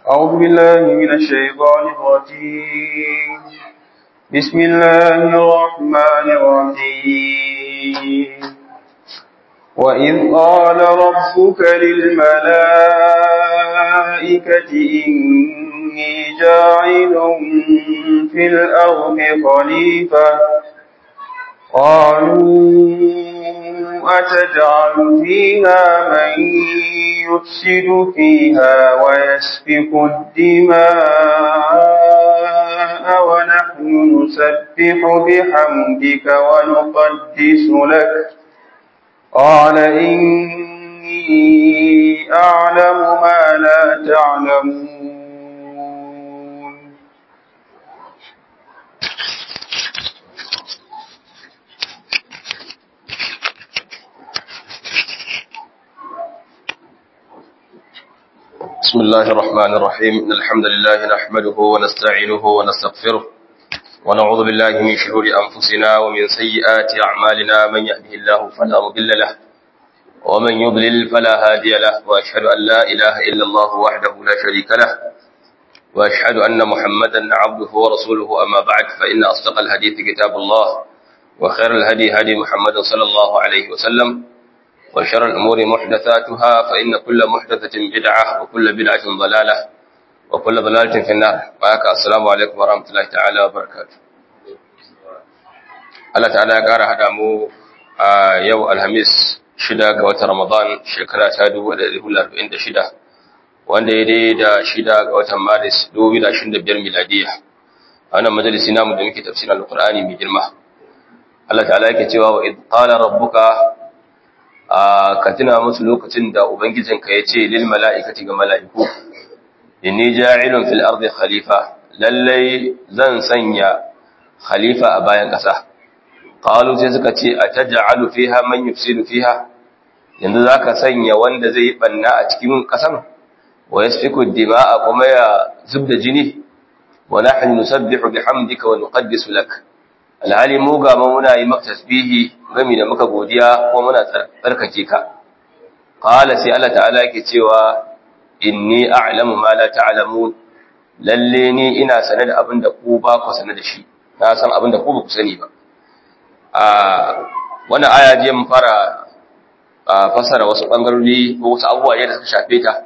أعوذ بالله من الشيطان الرجيم بسم الله الرحمن الرحيم وإذ قال ربك للملائكة إني جاعل في الأرض خليفة قالوا أتجعل فيها من يفسد فيها ويسفك الدماء ونحن نسبح بحمدك ونقدس لك قال إني أعلم ما لا تعلمون بسم الله الرحمن الرحيم إن الحمد لله نحمده ونستعينه ونستغفره ونعوذ بالله من شرور أنفسنا ومن سيئات أعمالنا من يهده الله فلا مضل له ومن يضلل فلا هادي له وأشهد أن لا إله إلا الله وحده لا شريك له وأشهد أن محمدا عبده ورسوله أما بعد فإن أصدق الحديث كتاب الله وخير الهدي هدي محمد صلى الله عليه وسلم وشر الأمور محدثاتها فإن كل محدثة بدعة وكل بدعة ضلالة وكل ضلالة في النار وآك السلام عليكم ورحمة الله تعالى وبركاته Allah ta'ala ya ƙara haɗa mu a yau Alhamis shida ga watan Ramadan shekara ta 1446 wanda ya dai da shida ga watan Maris 2025 miladiya a wannan majalisi namu da muke tafsirin Al-Qur'ani mai girma Allah ta'ala yake cewa wa id qala rabbuka ka tuna musu lokacin da ubangijinka ya ce lil mala'ikati ga mala'iku inni ja'ilun fil ardi khalifa lallai zan sanya khalifa a bayan ƙasa qalu sai suka ce ataj'alu fiha man yufsidu fiha yanzu zaka sanya wanda zai yi banna a cikin ƙasan wa yasfiku dima'a kuma ya zubda jini wa nahnu nusabbihu bihamdika wa nuqaddisu lak alhali mu ga muna yi maka tasbihi gami da muka godiya kuma muna tsarkake ka qala sai Allah ta'ala yake cewa inni a'lamu ma la ta'lamun lalle ni ina sane da abin da ku ba ku sane da shi na san abin da ku ba ku sani ba a wannan aya je mun fara fassara wasu bangarori ko wasu abubuwa da suka shafe ta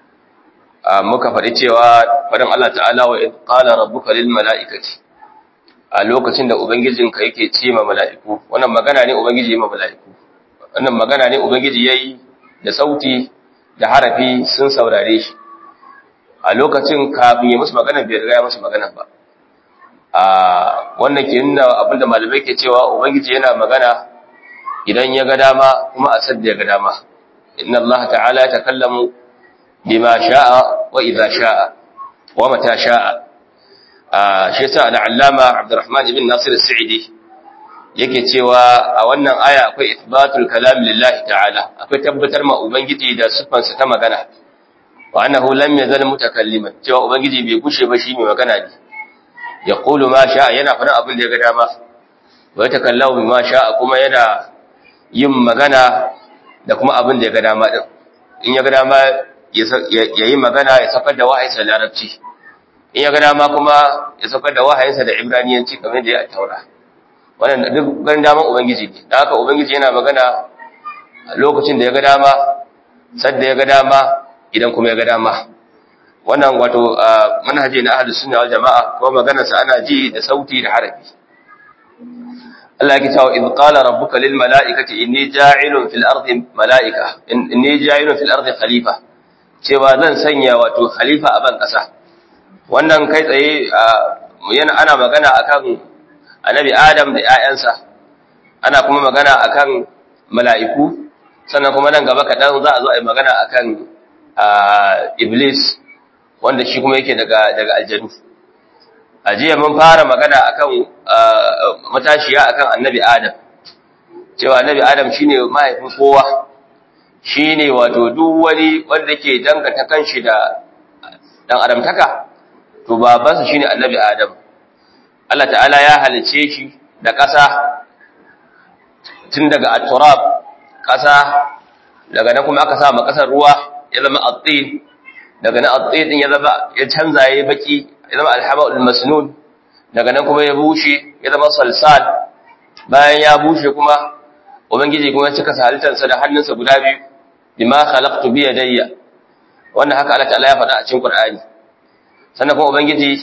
muka faɗi cewa faɗin Allah ta'ala wa id qala rabbuka lil mala'ikati a lokacin da Ubangijinka yake ce ma mala'iku, wannan magana ne Ubangiji ma mala'iku, wannan magana ne Ubangiji ya yi da sauti da harafi sun saurare shi, a lokacin kafin ya musu magana bai riga ya musu magana ba. A wannan ke nuna abinda malamai ke cewa Ubangiji yana magana idan ya ga dama kuma a sadda ya ga dama. Inna Allah ta'ala ya takallamu bima sha'a wa idza sha'a wa mata sha'a. shi yasa al'allama Abdurrahman ibn Nasir al-Sa'idi yake cewa a wannan aya akwai ithbatul kalam lillahi ta'ala akwai tabbatar ma ubangiji da sifansa ta magana wa annahu lam yazal mutakalliman cewa ubangiji bai gushe ba shi mai magana ne yaqulu ma sha'a yana faɗin abin da ya ga dama wa yatakallamu bima sha'a kuma yana yin magana da kuma abin da ya ga dama din in ya ga dama ya yi magana ya sakar da wahayinsa larabci in ya ga dama kuma ya saukar da wahayinsa da ibraniyanci kamar da ya taura wannan duk ganin daman ubangiji ne da haka ubangiji yana magana lokacin da ya ga dama sadda ya ga dama idan kuma ya ga dama wannan wato manhaji na ahlus sunna wal jamaa ko maganar sa ana ji da sauti da harafi Allah yake cewa id qala rabbuka lil malaikati inni ja'ilun fil ardi malaika inni ja'ilun fil ardi khalifa cewa zan sanya wato khalifa a ban kasa wannan kai tsaye yana ana magana akan annabi Adam da ƴaƴansa ana kuma magana akan mala'iku sannan kuma nan gaba kaɗan za a zo a yi magana akan Iblis wanda shi kuma yake daga daga aljanu a jiya mun fara magana akan matashiya akan annabi Adam cewa annabi Adam shine mahaifin kowa shine wato duk wani wanda ke danganta kanshi da dan adamtaka to babansa shine annabi adam Allah ta'ala ya halice shi da ƙasa tun daga at-turab ƙasa daga nan kuma aka sa ma ƙasar ruwa ya zama at-tin daga nan at din ya zama ya canza yayi baki ya zama al-haba'ul masnun daga nan kuma ya bushe ya zama salsal bayan ya bushe kuma ubangiji kuma ya cika halittarsa da hannunsa guda biyu bima khalaqtu bi yadayya wannan haka Allah ta'ala ya faɗa a cikin Qur'ani sannan kuma ubangiji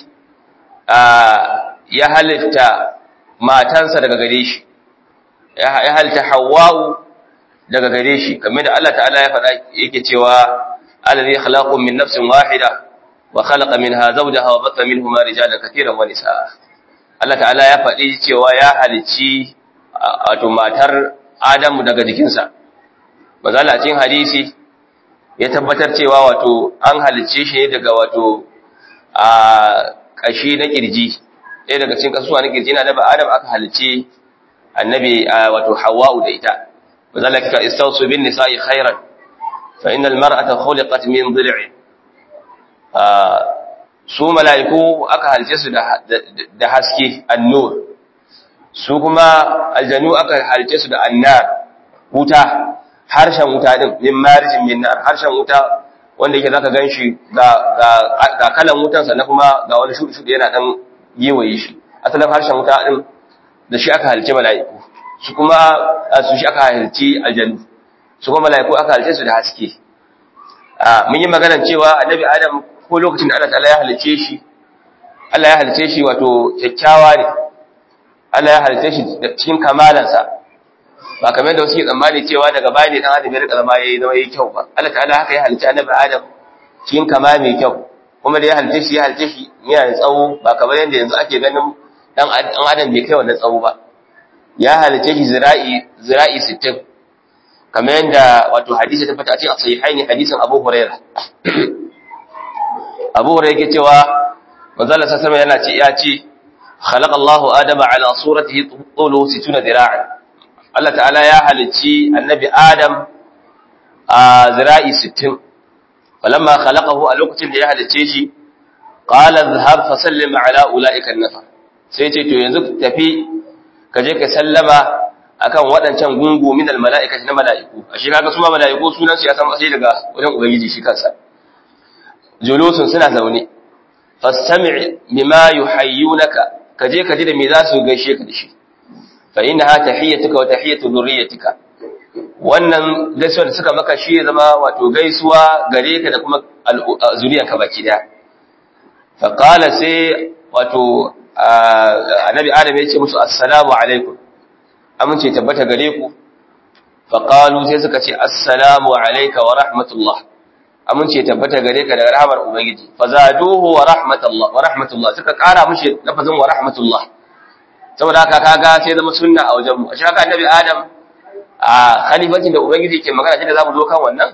ya halitta matansa daga gare shi ya halitta Hawwa'u daga gare shi kamar da Allah ta'ala ya faɗa yake cewa alladhi khalaqakum min nafsin wahida wa khalaqa minha zawjaha wa batha minhuma rijalan katiran wa nisaa Allah ta'ala ya faɗi cewa ya halicci wato matar Adamu daga jikinsa mazala cikin hadisi ya tabbatar cewa wato an halicce shi ne daga wato a kashi na kirji ɗaya daga cikin kasuwa na kirji na da Adam aka halicce annabi wato Hawwa'u da ita mazala kika istawsu bin nisa'i khairan fa innal mar'ata khuliqat min dhil'in su mala'iku aka halice su da haske annur su kuma aljanu aka halice su da annar wuta harshen wuta din min marijin min nar harshen wuta wanda yake zaka ganshi ga ga kalan wutan sa na kuma ga wani shudu shudu yana dan yewaye shi asalin harshen wuta din da shi aka halice mala'iku su kuma su shi aka halice aljanu su kuma mala'iku aka halice su da haske mun yi magana cewa annabi adam ko lokacin da Allah ta'ala ya halice shi Allah ya halice shi wato kyakkyawa ne Allah ya halice shi cikin kamalansa ba kamar da wasu ke tsammani cewa daga baya ne dan adam ya rika zama yayi zama yayi kyau ba Allah ta'ala haka ya halice annabi Adam cikin kama mai kyau kuma da ya halice shi ya halice shi yana da tsawo ba kamar yadda yanzu ake ganin dan adam bai kai wannan tsawo ba ya halice shi zira'i zira'i 60 kamar yadda wato hadisi ta fata a cikin sahihaini hadisin Abu Hurairah Abu Hurairah yake cewa manzo Allah sallallahu alaihi yana ce ya ce khalaqa Allahu Adama ala suratihi tulu 60 dira'an Allah ta'ala ya halicci annabi Adam a zira'i 60 falamma khalaqahu a lokacin da ya halicce shi qala dhhab fa sallim ala ulaika an-nafar sai ce to yanzu tafi ka je ka sallama akan waɗancan gungu min al-mala'ikati na mala'iku ashe kaga su ma mala'iku sunan su ya san asali daga wajen ubangiji shi kansa julusun suna zaune fastami' bima yuhayyunaka kaje ka ji da me za su gaishe ka da shi fa innaha tahiyyatuka wa tahiyyatu dhurriyyatika wannan gaisuwa da suka maka shi zama wato gaisuwa gare ka da kuma zuriyanka baki daya fa qala sai wato annabi adam ya ce musu assalamu alaikum amince tabbata gare ku fa qalu sai suka ce assalamu alayka wa rahmatullah amince tabbata gare ka da rahmar ubangiji fa zaduhu wa rahmatullah wa rahmatullah suka kara mishi lafazin wa rahmatullah saboda haka kaga sai zama sunna a wajen mu a shaka annabi adam a khalifatin da ubangiji ke magana da zamu zo kan wannan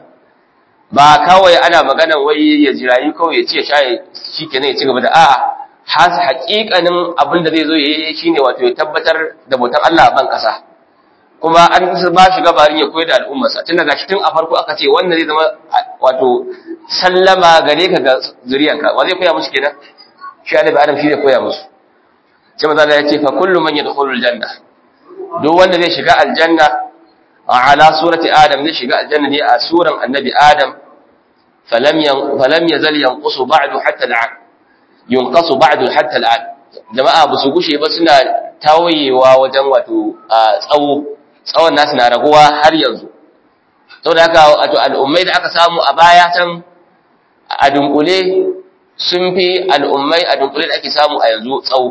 ba kawai ana magana wai ya jirayi kawai ya ce shaye shikenan ya ci gaba da a'a has haƙiƙanin abin da zai zo yayi shine wato ya tabbatar da bautan Allah a ban kasa kuma an ba shi gabarin ya koyar da al'ummarsa tun daga shi tun a farko aka ce wannan zai zama wato sallama gare ka ga zuriyanka wa zai koya musu kenan shi annabi adam shi zai koya musu sai manzo Allah ya ce fa kullu man yadkhulul janna duk wanda zai shiga aljanna ala surati adam zai shiga aljanna ne a suran annabi adam falam yan falam yazal yanqusu ba'du hatta al'an yunqasu ba'du hatta al'an jama'a ba su gushe ba suna tawayewa wajen wato tsawo tsawon nasu na raguwa har yanzu saboda haka wato al'ummai da aka samu a baya can a dunkule sun fi al'ummai a dunkule da ake samu a yanzu tsawo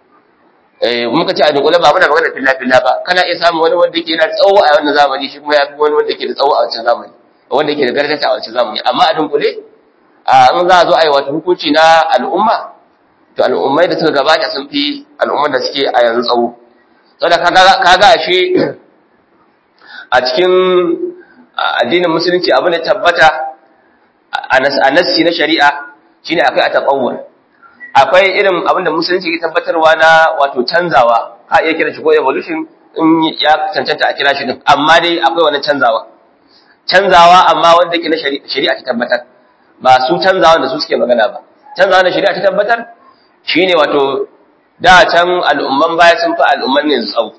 muka ce a dunkule ba muna magana filla filla ba kana iya samu wani wanda yake da tsawo a wannan zamani shi kuma ya fi wani wanda yake da tsawo a wancan zamani wanda yake da gargata a wancan zamani amma a dunkule a in za a zo a yi wata hukunci na al'umma to al'ummai da suka gabata sun fi al'ummar da suke a yanzu tsawo saboda kaga a shi a cikin addinin musulunci abin da tabbata a nassi na shari'a shine akai a taqawwur akwai irin abin da musulunci ke tabbatarwa na wato canzawa a iya kira shi ko evolution in ya cancanta a kira shi din amma dai akwai wani canzawa canzawa amma wanda ke na shari'a ta tabbatar ba su canzawa da su suke magana ba canzawa da shari'a ta tabbatar shine wato da can al'umman baya sun fi al'umman ne tsawo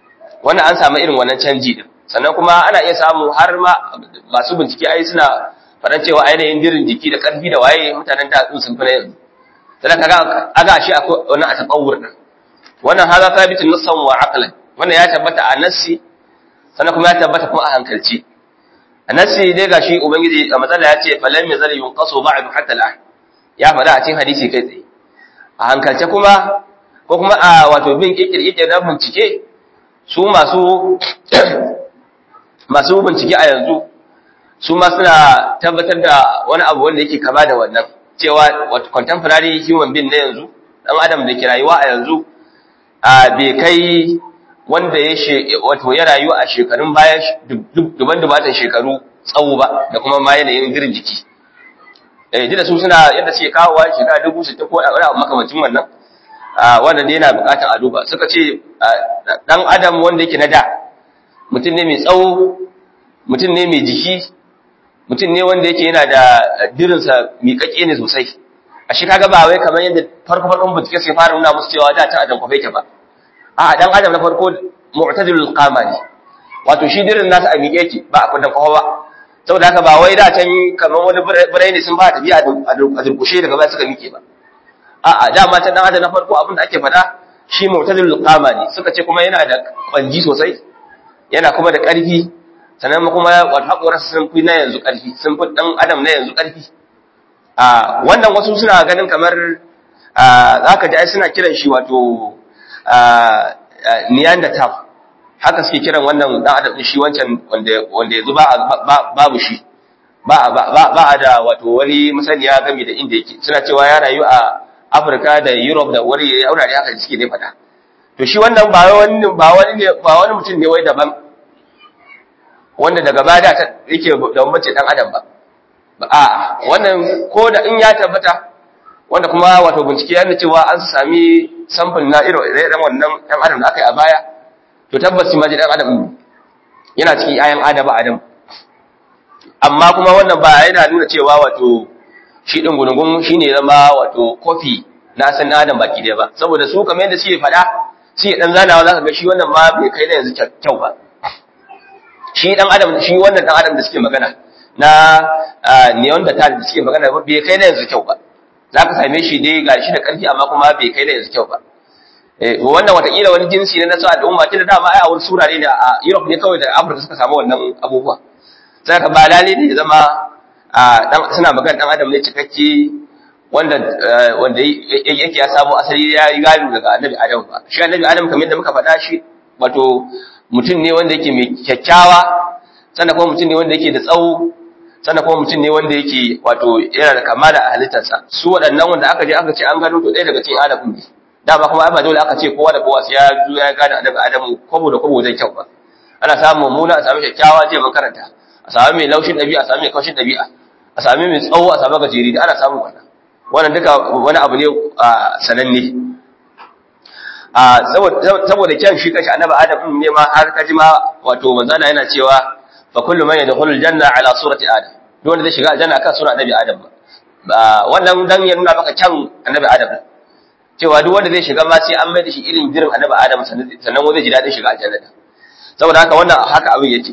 wannan an samu irin wannan canji din sannan kuma ana iya samu har ma masu bincike ai suna faɗan cewa ainihin dirin jiki da ƙarfi da waye mutanen da sun fi na yanzu sannan kaga aga shi akwai wani a taɓawur ɗin wannan haza sabitin nassan wa aqlan wannan ya tabbata a nassi sannan kuma ya tabbata kuma a hankalci a nassi dai gashi ubangiji a matsala ya ce falam yazal yunqasu ba'du hatta al'an ya faɗa a cikin hadisi kai tsaye a hankalce kuma ko kuma a wato bin kikir na bincike su masu masu bincike a yanzu su ma suna tabbatar da wani abu wanda yake kama da wannan cewa wato contemporary human being na yanzu dan adam da ke rayuwa a yanzu a bai kai wanda ya wato ya rayu a shekarun baya duban dubatan shekaru tsawo ba da kuma ma yanayin girin jiki eh da su suna yadda suke kawowa shekara dubu sittin ko wani abu makamacin wannan wannan da yana bukatar a duba suka ce dan adam wanda yake na da mutum ne mai tsawo mutum ne mai jiki mutum ne wanda yake yana da dirinsa miƙaƙe ne sosai a shi kaga ba wai kamar yadda farko farkon bincike sai fara nuna musu cewa da ta adam kwafe ta ba a dan adam na farko mu'tadilul qama ne wato shi dirin nasa a miƙe yake ba a kundan kwafa ba saboda haka ba wai da can kamar wani birai ne sun ba tafiya a durkushe daga baya suka miƙe ba a'a dama can dan adam na farko abin da ake faɗa shi mu'tadilul qama ne suka ce kuma yana da kwanji sosai yana kuma da ƙarfi sannan kuma wato haƙorarsa sun fi na yanzu ƙarfi sun fi ɗan adam na yanzu ƙarfi a wannan wasu suna ganin kamar za ka ji ai suna kiran shi wato neanderthal haka suke kiran wannan ɗan adam shi wancan wanda yanzu babu shi ba a da wato wani masaniya game da inda yake suna cewa ya rayu a afirka da europe da wani yaurare haka suke ne faɗa to shi wannan ba wani ba wani mutum ne wai daban wanda daga baya da yake da mace dan adam ba a wannan ko da in ya tabbata wanda kuma wato bincike yana cewa an sami sample na irin irin wannan dan adam da aka yi a baya to tabbas ma ji dan adam yana cikin ayan adaba adam amma kuma wannan ba yana nuna cewa wato shi din gungun shine zama wato kofi na san adam baki daya ba saboda su kamar yadda suke faɗa sai dan zanawa zaka ga shi wannan ma bai kai da yanzu kyau ba shi dan adam shi wannan dan adam da suke magana na neanderthal da suke magana ba bai kai da yanzu kyau ba za ka same shi dai ga shi da ƙarfi amma kuma bai kai da yanzu kyau ba wannan watakila wani jinsi ne na sa al'umma tun da dama ai a wani sura ne da a Europe ne kawai da Afirka suka samu wannan abubuwa sai ka ba lalle ne zama suna magana dan adam ne cikakke wanda wanda yake ya samu asali ya yi gado daga annabi Adam ba shi annabi Adam kamar yadda muka faɗa shi wato mutum ne wanda yake mai kyakkyawa sannan kuma mutum ne wanda yake da tsawo sannan kuma mutum ne wanda yake wato yana da kamala a halittarsa su waɗannan wanda aka je aka ce an gano to ɗaya daga cikin adam ne dama kuma ai ba dole aka ce kowa da kowa sai ya zo ya gane annabi adamu kwabo da kwabo zai kyau ba ana samun mummuna a samu kyakkyawa je mun karanta a samu mai laushin ɗabi'a a samu mai kaushin ɗabi'a a samu mai tsawo a samu gajeri da ana samun wannan wannan duka wani abu ne sananne saboda kyan shi kashi annabi adam ne ma har kaji ma wato manzana yana cewa fa kullu man yadkhulu aljanna ala surati adam duk wanda zai shiga aljanna kan sura annabi adam ba wannan dan ya nuna maka kyan annabi adam cewa duk wanda zai shiga ma sai an mai da shi irin jirin annabi adam sannan wanda zai ji dadin shiga aljanna saboda haka wannan haka abin yake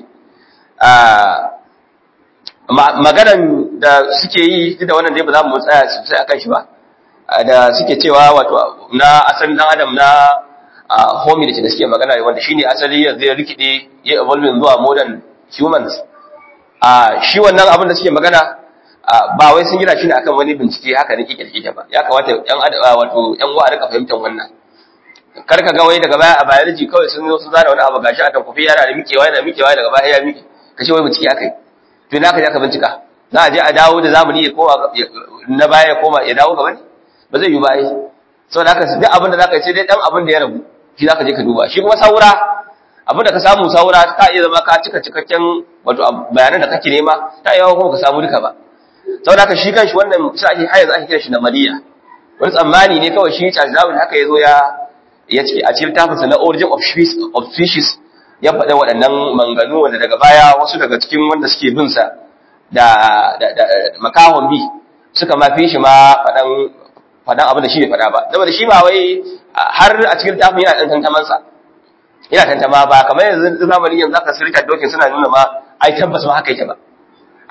maganan da suke yi duk da wannan dai ba za mu tsaya sosai akan shi ba da suke cewa wato na asalin dan adam na hominid da suke magana wanda shine asali ya zai rikide ya evolve zuwa modern humans a shi wannan abin da suke magana ba wai sun gina shi ne akan wani bincike haka ne kike ba ya kamata yan wato yan uwa a rika fahimtar wannan kar ka ga wai daga baya a biology kawai sun zo sun zana wani abu gashi a tankufi yana da mikewa yana mikewa daga baya ya mike kace wai bincike akai to ina ka je ka bincika za a je a dawo da zamani ya koma na baya ya koma ya dawo gaba ne ba zai yi ba ai saboda haka duk abin da zaka yi sai dai dan abin da ya rabu shi zaka je ka duba shi kuma saura abin da ka samu saura ka iya zama ka cika cikakken wato bayanan da kake nema ta yawa kuma ka samu duka ba saboda haka shi kanshi wannan sai ake har yanzu ake kira shi na mariya wani tsammani ne kawai shi Charles Darwin haka yazo ya ya ce a cikin tafinsa na origin of species of species ya faɗa waɗannan manganu wanda daga baya wasu daga cikin wanda suke bin sa da makahon bi suka ma fi shi ma faɗan faɗan abin da shi bai faɗa ba saboda shi ba wai har a cikin tafin yana ɗan tantamansa yana tantama ba kamar yanzu zamanin yanzu aka sirka dokin suna nuna ma ai tabbas ma haka yake ba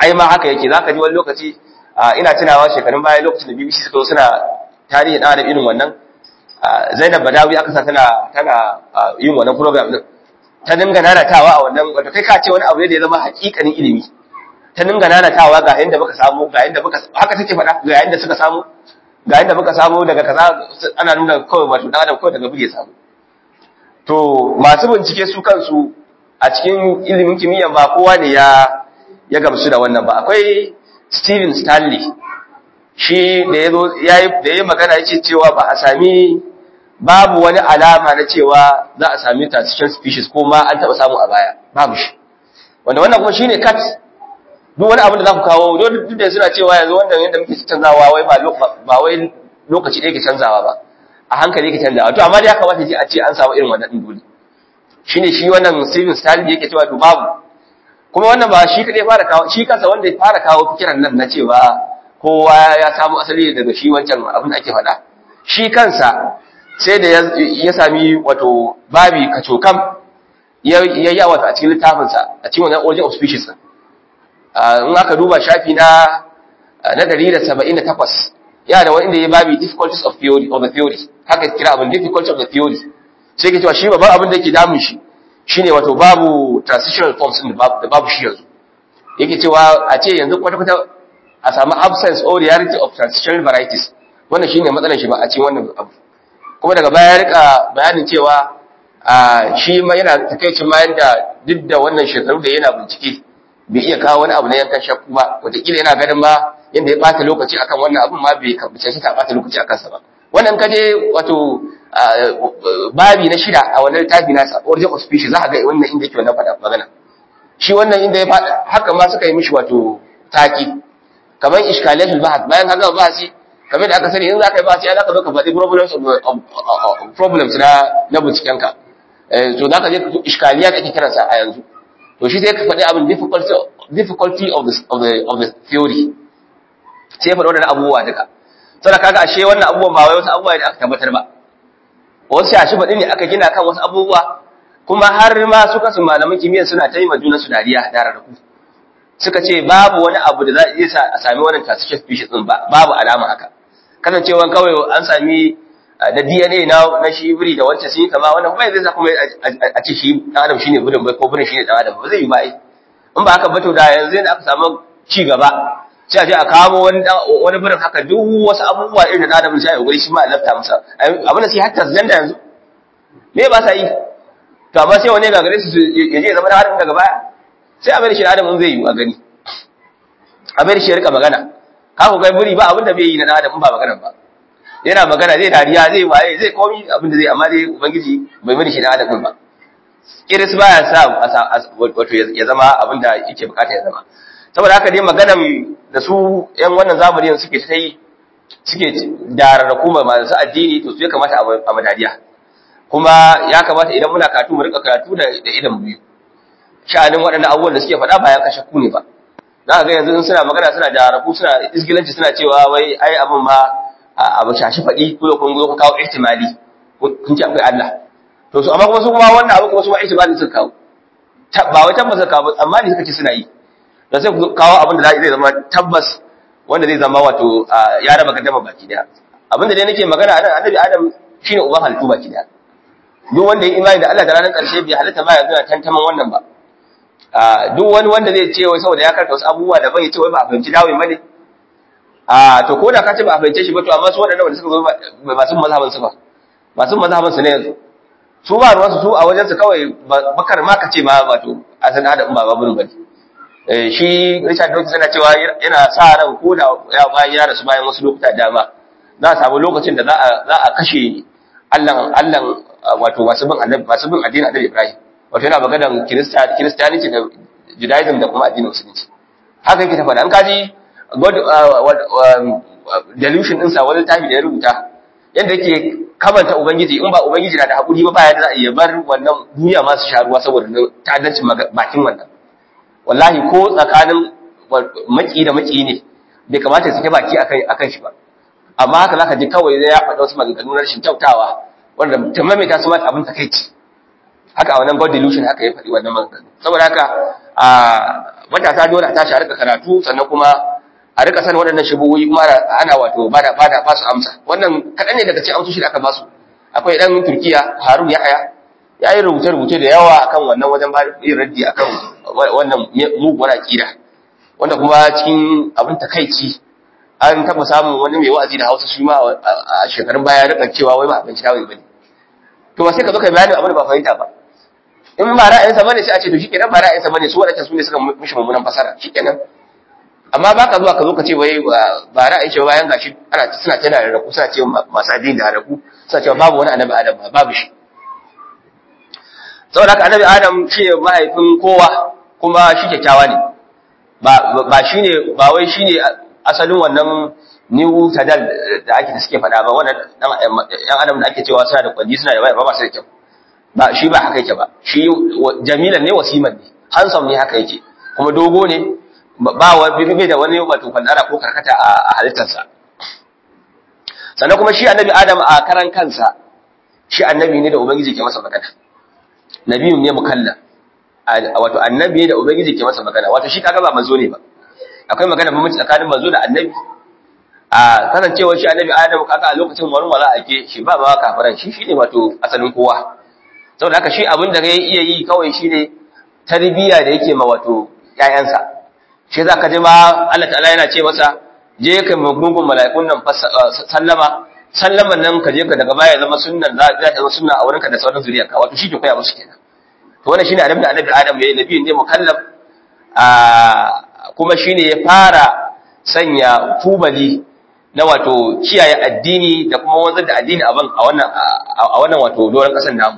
ai ma haka yake zaka ji wani lokaci ina tunawa shekarun baya lokacin da BBC suka zo suna tarihi da irin wannan Zainab Badawi aka sa tana tana yin wannan program din ta dinga nanatawa a wannan wato kai ka ce wani abu ne da ya zama hakikanin ilimi ta dinga nanatawa ga yanda muka samu ga yanda muka haka take faɗa ga yanda suka samu ga yanda muka samu daga kaza ana nuna kawai wato dan adam kawai daga buge samu to masu bincike su kansu a cikin ilimin kimiyya ba kowa ne ya ya gamsu da wannan ba akwai Steven Stanley shi da yazo yayi da yayi magana yake cewa ba a sami babu wani alama na cewa za a sami transition species ko ma an taba samu a baya babu shi wanda wannan kuma shine cat duk wani abin da za ku kawo duk da suna cewa yanzu wannan yadda muke canzawa wai ba ba wai lokaci ɗaya ke canzawa ba a hankali yake canzawa to amma dai ya kamata a ce an samu irin wannan din dole shine shi wannan Steven Stanley yake cewa to babu kuma wannan ba shi kadai fara kawo shi kansa wanda ya fara kawo fikiran nan na cewa kowa ya samu asali daga shi wancan abin da ake faɗa shi kansa sai da ya sami wato babi kacokam ya yi wato a cikin littafinsa a cikin wannan origin of species in aka duba shafi na na 178 ya da wanda ya babi difficulties of theory of the theory haka kira abin difficulties of the theory sai ke cewa shi babban abin da yake damun shi shine wato babu transitional forms din da babu shi yanzu yake cewa a ce yanzu kwata-kwata a samu absence or rarity of transitional varieties wannan shine matsalar shi ba a cikin wannan abu kuma daga baya ya rika bayanin cewa shi ma yana takaicin ma yanda duk da wannan shekaru da yana bincike bai iya kawo wani abu na yankan shakku ba wataƙila yana ganin ma yanda ya ɓata lokaci akan wannan abun ma bai kambace shi ta ɓata lokaci akan sa ba wannan kaje wato babi na shida a wannan littafi nasa origin of species za ka ga wannan inda yake wannan faɗa magana shi wannan inda ya faɗa haka ma suka yi mishi wato taki kamar iskalatul bahth bayan haka bahasi kamar da aka sani in za ka yi bahasi za ka zo ka faɗi problems of problems na na binciken ka to za ka je iskaliya kake kiransa a yanzu to shi sai ka faɗi abin difficulty difficulty of the of the of the theory sai ya faɗi wannan abubuwa duka saboda kaga ashe wannan abubuwan ba wai wasu abubuwa da aka tabbatar ba wasu shashi faɗi ne aka gina kan wasu abubuwa kuma har ma su kasu malaman kimiyya suna ta yi ma junansu dariya da rarraku suka ce babu wani abu da za a iya sa a sami wannan transition species din ba babu alama haka kasancewan kawai an sami da DNA na na shi biri da wancan sun yi kama wannan bai zai sa kuma a ce shi dan adam shine birin bai ko birin shine dan adam ba zai yi ba ai in ba haka ba to da yanzu ne aka samu ci gaba sai a je a kamo wani wani birin haka duk wasu abubuwa irin da adam sai ya guri shi ma a lafta masa abin da sai hatta zanda yanzu me ba sa yi to amma sai wani gagare su ya je zama da adam daga baya sai a bar shi da adam in zai yi a gani a bar shi ya rika magana ka ku ga buri ba abin da bai yi na adam in ba magana ba yana magana zai dariya zai waye zai komi abin da zai amma dai ubangiji bai bari shi da adam ba kiris baya sa wato ya zama abin da yake bukata ya zama saboda haka dai maganan da su yan wannan zamani suke ta yi suke dararra kuma masu addini to su ya kamata a madadiya kuma ya kamata idan muna karatu mu rika karatu da idan biyu sha'anin waɗannan abubuwan da suke faɗa ba ya kashe ku ne ba za ga yanzu suna magana suna dararraku suna isgilanci suna cewa wai ai abin ma abu shashi faɗi ko kun zo ku kawo ihtimali kun ce akwai Allah to su amma kuma su kuma wannan abu kuma su ma ihtimali suka kawo ba wai tabbas suka kawo amma ne suka ce suna yi da sai ku kawo abin da zai zama tabbas wanda zai zama wato ya raba gaddama baki daya abin da dai nake magana a nan annabi adam shine uban halittu baki daya duk wanda ya imani da Allah da ranar karshe bai halitta ba yanzu na tantaman wannan ba duk wani wanda zai ce wai saboda ya karanta wasu abubuwa da bai ce wai ba a fahimci dawo bane a to ko da ka ce ba a fahimce shi ba to amma su waɗannan wanda suka zo masu mazhaban su ba masu mazhaban su ne yanzu su ba ruwansu su a wajen su kawai bakar ma ka ce ma wato a san adam ba babun bane shi Richard Dawkins yana cewa yana sa ran ko da ya bayan ya rasu bayan wasu lokuta dama za a samu lokacin da za a za a kashe Allah Allah wato masu bin annabi masu bin addinin Annabi Ibrahim wato yana maganar Kirista Christianity da Judaism da kuma addinin Musulunci haka yake ta faɗa an kaji God delusion ɗinsa wani tafi da ya rubuta yadda yake kamanta Ubangiji in ba Ubangiji na da haƙuri ba baya da za a iya bar wannan duniya masu sha ruwa saboda ta'addancin bakin wannan wallahi ko tsakanin maki da maki ne bai kamata su kai baki akan shi ba amma haka zaka ji kawai ya faɗa wasu maganganu na rashin kyautawa wanda ta maimaita su ma abin takaici haka a wannan God delusion haka ya faɗi wannan maganganu saboda haka a matasa dole a tashi a rika karatu sannan kuma a rika sanin waɗannan shubuhoyi kuma ana wato bada bada ba su amsa wannan kaɗan ne daga cikin amsoshi da aka ba su akwai ɗan turkiya harun yahaya ya yi rubuce-rubuce da yawa akan wannan wajen ba yin raddi akan wannan muguwar aƙida wanda kuma cikin abin takaici an taɓa samun wani mai wa'azi da hausa shi ma a shekarun baya rika cewa wai ba abinci tawaye bane to ba sai ka zo ka bayani abin da ba fahimta ba in ba ra'ayinsa bane sai a ce to shikenan ba ra'ayinsa bane su wadannan su ne suka mishi mummunan fasara shikenan amma ba ka zuwa ka zo ka ce wai ba ra'ayin shi bayan gashi ana suna tana da raku suna ce masu addini da raku suna cewa babu wani annabi adam ba babu shi saboda haka annabi adam shi ne mahaifin kowa kuma shi kyakkyawa ne ba shi ne ba wai shi ne asalin wannan new tadal da ake da suke faɗa ba wannan ɗan adam da ake cewa suna da kwanji suna da ba ba su da kyau ba shi ba haka yake ba shi jamilan ne wasiman ne handsome ne haka yake kuma dogo ne ba wa bai da wani wato kwandara ko karkata a halittarsa sannan kuma shi annabi adam a karan kansa shi annabi ne da ubangiji ke masa magana nabiyun ne mukalla wato annabi da ubangiji ke masa magana wato shi kaga ba manzo ne ba akwai magana bambanci tsakanin manzo da annabi a kasancewar shi annabi adam kaga a lokacin wani wala ake shi ba ma kafiran shi shine wato asalin kowa saboda haka shi abin da ya iya yi kawai shine tarbiyya da yake ma wato ƴaƴansa shi za ka ji ma Allah ta'ala yana ce masa je ka magungun mala'ikun nan sallama sallaman nan ka je ka daga baya zama sunnan za ta zama sunna a wurinka da sauran zuriyarka wato shi ke koya musu kenan to wannan shine annabi da annabi Adam yayi nabiyin ne mukallaf a kuma shine ya fara sanya tubali na wato kiyaye addini da kuma wanzar da addini a wannan a wannan wato doron kasan namu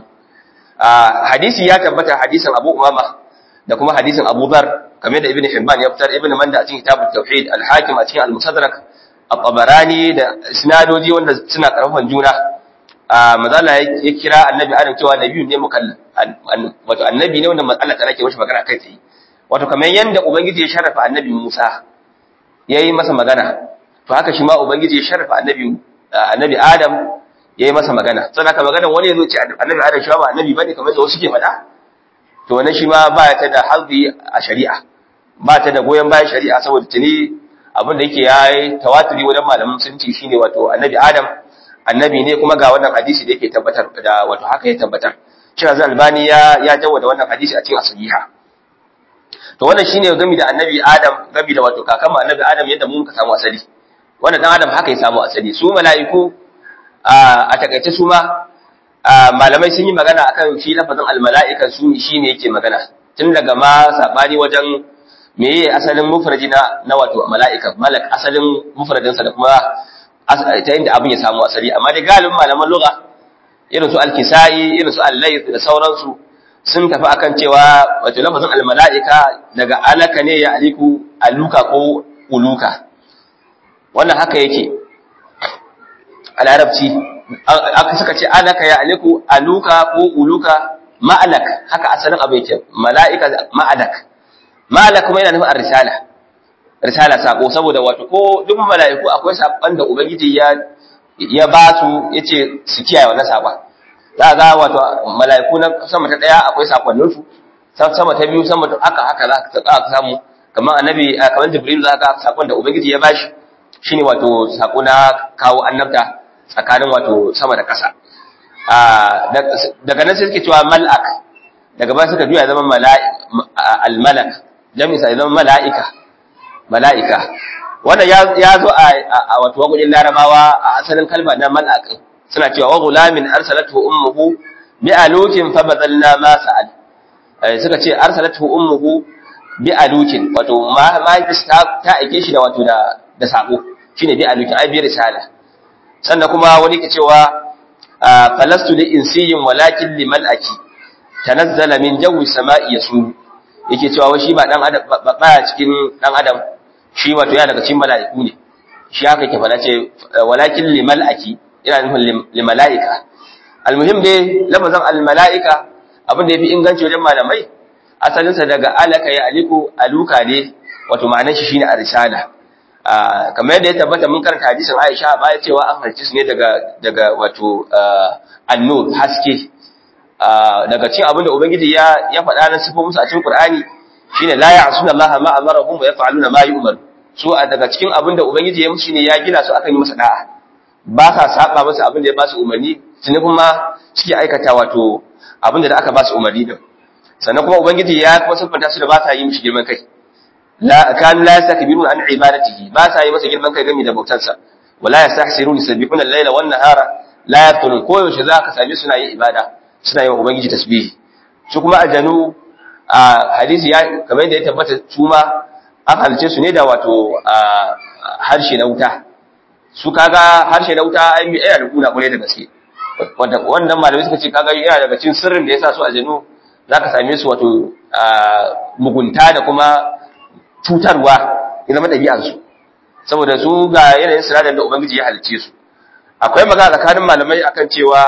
hadisi ya tabbata hadisin Abu Umama da kuma hadisin Abu Dhar kamar da Ibn Hibban ya fitar Ibn Manda a cikin Kitabut Tauhid Al-Hakim a cikin Al-Mustadrak At-Tabarani da sinadoji wanda suna karfafan juna mazala ya kira annabi Adam cewa nabiyyu ne mukallaf wato annabi ne wanda Allah ta'ala ke mashi magana kai tsaye wato kamar yanda ubangiji ya sharafa annabi Musa yayi masa magana to haka shi ma ubangiji ya sharafa annabi annabi Adam yayi masa magana sai haka maganar wani yazo ce annabi Adam shi ba annabi bane kamar da wasu ke faɗa to wannan shi ma ba ta da hazzi a shari'a ba ta da goyon bayan shari'a saboda tuni abin da yake yayi tawaturi wajen malaman sunci shine wato annabi Adam annabi ne kuma ga wannan hadisi da yake tabbatar da wato haka ya tabbatar cewa zai albani ya ya jawada wannan hadisi a cikin asahiha to wannan shine gami da annabi Adam gami da wato kakan annabi Adam yadda mun ka samu asali wannan dan Adam haka ya samu asali su mala'iku a takaice su ma malamai sun yi magana akan shi lafazin almala'ika su shi ne yake magana tun daga ma sabani wajen meye asalin mufraji na na wato mala'ika malak asalin mufradinsa da kuma ta inda abin ya samu asali amma dai galibin malaman lugha irin su al-kisai irin su al-layth da sauransu sun tafi akan cewa wato lafazin almala'ika daga alaka ne ya aliku aluka ko uluka wannan haka yake a larabci aka suka ce alaka ya aliku aluka ko uluka ma'alak haka asalin abu yake mala'ika ma'alak ma'alak kuma yana nufin risala risala sako saboda wato ko duk mala'iku akwai sakon da ubangiji ya ya ba su yace su kiyaye wannan sakon za ga wato mala'iku na sama ta daya akwai sakonnin su sama ta biyu sama haka haka za ka samu kamar annabi kamar jibril za ka sakon da ubangiji ya bashi shine wato sako na kawo annabta tsakanin wato sama da ƙasa daga nan sai suke cewa mal'ak daga ba suka juya zama al-malak jami'i sai zama mala'ika mala'ika wannan ya zo a wato wagudin larabawa a asalin kalma na mal'ak suna cewa wa gulamin arsalatu ummuhu bi alukin fa badalna ma sa'al suka ce arsalatu ummuhu bi alukin wato ma ta aike shi da wato da da sako shine bi alukin ai bi risala sannan kuma wani ke cewa falastu li insiyin walakin li mal'aki tanazzala min jawi sama'i yasu yake cewa wai shi ba dan adam ba cikin dan adam shi wato ya daga cikin mala'iku ne shi haka yake fada ce walakin li mal'aki ina nufin li mala'ika almuhim dai lafazan al mala'ika abin da yafi inganci wajen malamai asalinsa daga alaka ya aliku aluka ne wato ma'anar shi shine arsala kamar yadda ya tabbata mun karanta hadisin Aisha baya cewa an halci su ne daga daga wato annur haske daga cikin abin da ubangiji ya ya faɗa na sifo musu a cikin qur'ani shine la ya'suna Allah ma amarahum wa yaf'aluna ma yu'mar su a daga cikin abin da ubangiji ya musu ne ya gina su akan yi masa da'a ba sa saba masa abin da ya ba su umarni tuni kuma suke aikata wato abin da aka ba su umarni din sannan kuma ubangiji ya kuma siffanta su da ba sa yi mishi girman kai la kanu la yastakbiruna an ibadatihi ba sa yi masa girman kai game da bautansa wala yastahsiruna yusabbihuna al-laila wan nahara la yaftunun ko yaushe za ka same suna yin ibada suna yi wa ubangiji tasbihi su kuma aljanu a hadisi ya kamar yadda ya tabbata su ma an halice su ne da wato harshe na wuta su kaga harshe na wuta ai mai yana da kuna kwarai da gaske wanda wannan malamai suka ce kaga yana daga cikin sirrin da yasa su aljanu zaka same su wato mugunta da kuma cutarwa ya zama ɗabi'ar su saboda su ga yanayin sinadar da ubangiji ya halice su akwai magana tsakanin malamai akan cewa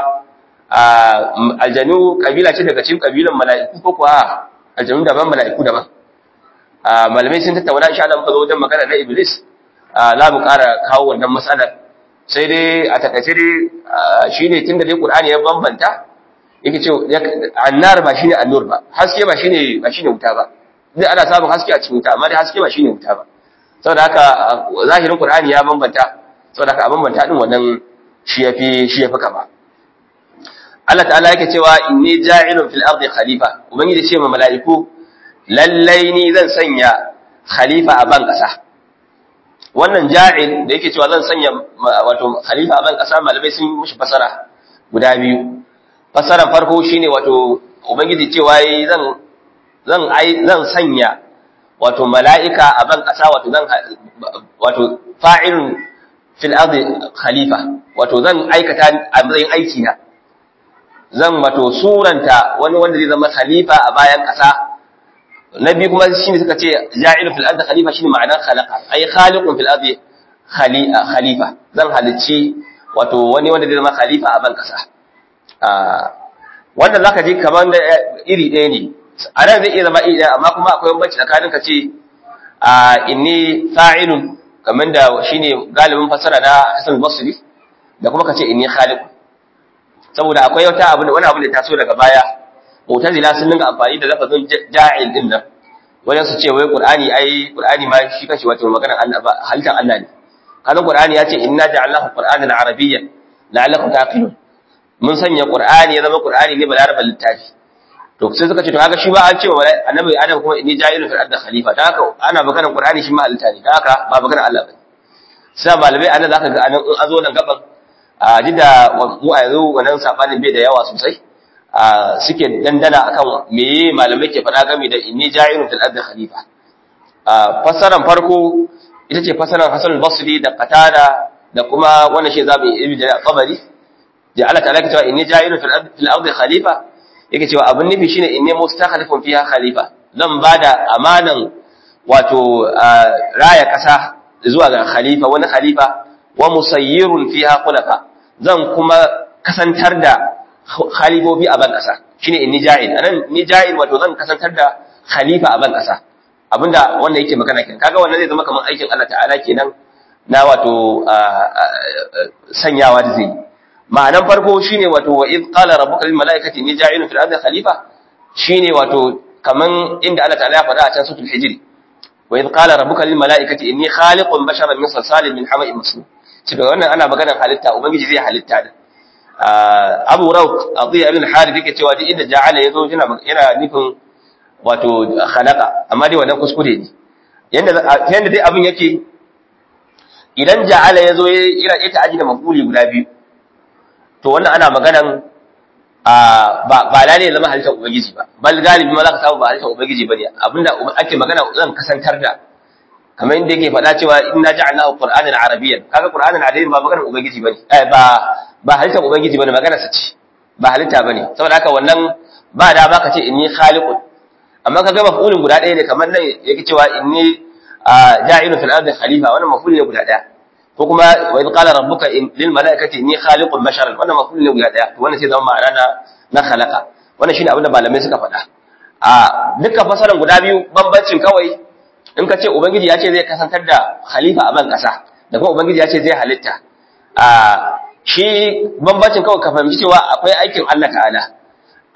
aljanu kabila ce daga cikin kabilan mala'iku ko kuwa aljanu daban mala'iku daban malamai sun tattauna insha Allah muka zo wajen magana na iblis za mu ƙara kawo wannan matsalar sai dai a takaice dai shine tunda dai qur'ani ya bambanta yake ce annar ba shine annur ba haske ba shine ba shine wuta ba dai ana samun haske a cikin wuta amma dai haske ba shine wuta ba saboda haka zahirin qur'ani ya bambanta saboda haka a bambanta din wannan shi yafi shi yafi kama Allah ta'ala yake cewa inni ja'ilun fil ardi khalifa ubangiji ce ma mala'iku lallai ni zan sanya khalifa a ban kasa wannan ja'il da yake cewa zan sanya wato khalifa a ban kasa malamai sun mishi fasara guda biyu fasaran farko shine wato ubangiji cewa zan zan ai zan sanya wato mala'ika a ban kasa wato zan wato fa'ilun fil ardi khalifa wato zan aikata a matsayin aiki na zan wato suranta wani wanda zai zama khalifa a bayan ƙasa na biyu kuma shine suka ce ja'ilu fil ardi khalifa shine ma'anar khalaqa ay khaliqun fil ardi khalifa zan halicci wato wani wanda zai zama khalifa a ban ƙasa wanda zaka ji kaman da iri ɗaya ne a nan zai iya zama iri ɗaya amma kuma akwai bambanci tsakanin ka ce inni fa'ilun kamar da shine galibin fasara na Hassan Basri da kuma ka ce inni khaliqun saboda akwai wata abu wani abu da taso daga baya mu'tazila sun dinga amfani da lafazin ja'il din nan wajen su ce wai qur'ani ai qur'ani ma shi kashi wato maganar Allah ba halittar Allah ne kana qur'ani ya ce inna ja'alnahu qur'anan arabiyyan la'allakum taqilun mun sanya qur'ani ya zama qur'ani ne balarabal littafi to sai suka ce to kaga shi ba an ce wa annabi adam kuma inni ja'ilun fil ardi khalifa ta haka ana maganar qur'ani shi ma halitta ne ta haka ba maganar Allah ba sai malamai anan zaka ga anan in azo nan gaban a duk da mu a yanzu wannan sabanin bai da yawa sosai suke dandana akan meye malamai ke faɗa game da inni ja'ilun fil ardi khalifa fasaran farko ita ce fasaran Hasan al-Basri da Qatada da kuma wannan shi zabi Ibn Jarir al-Tabari da Allah ta'ala ke cewa inni ja'ilun fil ardi fil ardi khalifa yake cewa abin nufi shine inni mustakhlifun fiha khalifa zan bada amanan wato raya kasa zuwa ga khalifa wani khalifa wa musayyirun fiha khulafa zan kuma kasantar da khalifofi a ban kasa shine inni ja'il anan ni ja'il wato zan kasantar da khalifa a ban kasa abinda wannan yake magana kenan kaga wannan zai zama kamar aikin Allah ta'ala kenan na wato sanyawa da zai ma'anan farko shine wato wa id qala rabbuka lil malaikati inni ja'ilun fil ardi khalifa shine wato kaman inda Allah ta'ala ya faɗa a can suratul hijr wa id qala rabbuka lil malaikati inni khaliqun basharan min salsalin min hama'in masnun cewa wannan ana maganar halitta ubangiji zai halitta da Abu Rawq Atiya ibn Harith yake cewa duk inda ja'ala yazo yana yana nufin wato khalaqa amma dai wannan kuskure ne yanda yanda dai abin yake idan ja'ala yazo yana ita aji da mafuli guda biyu to wannan ana maganan ba ba lalle zama halittar ubangiji ba bal galibi ma za ka samu ba halittar ubangiji bane abinda ake magana zan kasantar da kamar inda yake faɗa cewa inna ja'alnahu qur'anan arabiyyan kaga qur'anan arabiyyan ba maganar ubangiji bane eh ba ba halittar ubangiji bane magana sa ce ba halitta bane saboda haka wannan ba da ba ka ce inni khaliqun amma kaga maf'ulin guda ɗaya ne kamar nan yake cewa inni ja'ilun fil ardi khalifa wannan maf'ul ne guda ɗaya ko kuma wa idh qala rabbuka lil malaikati inni khaliqun basharan wannan maf'ul ne guda ɗaya to wannan sai zama ma'ana na na khalaqa wannan shine abin da malamai suka faɗa a dukkan fasaran guda biyu bambancin kawai in ka ce ubangiji ya ce zai kasantar da khalifa a ban ƙasa da kuma ubangiji ya ce zai halitta a shi bambancin kawai ka fahimci cewa akwai aikin Allah ta'ala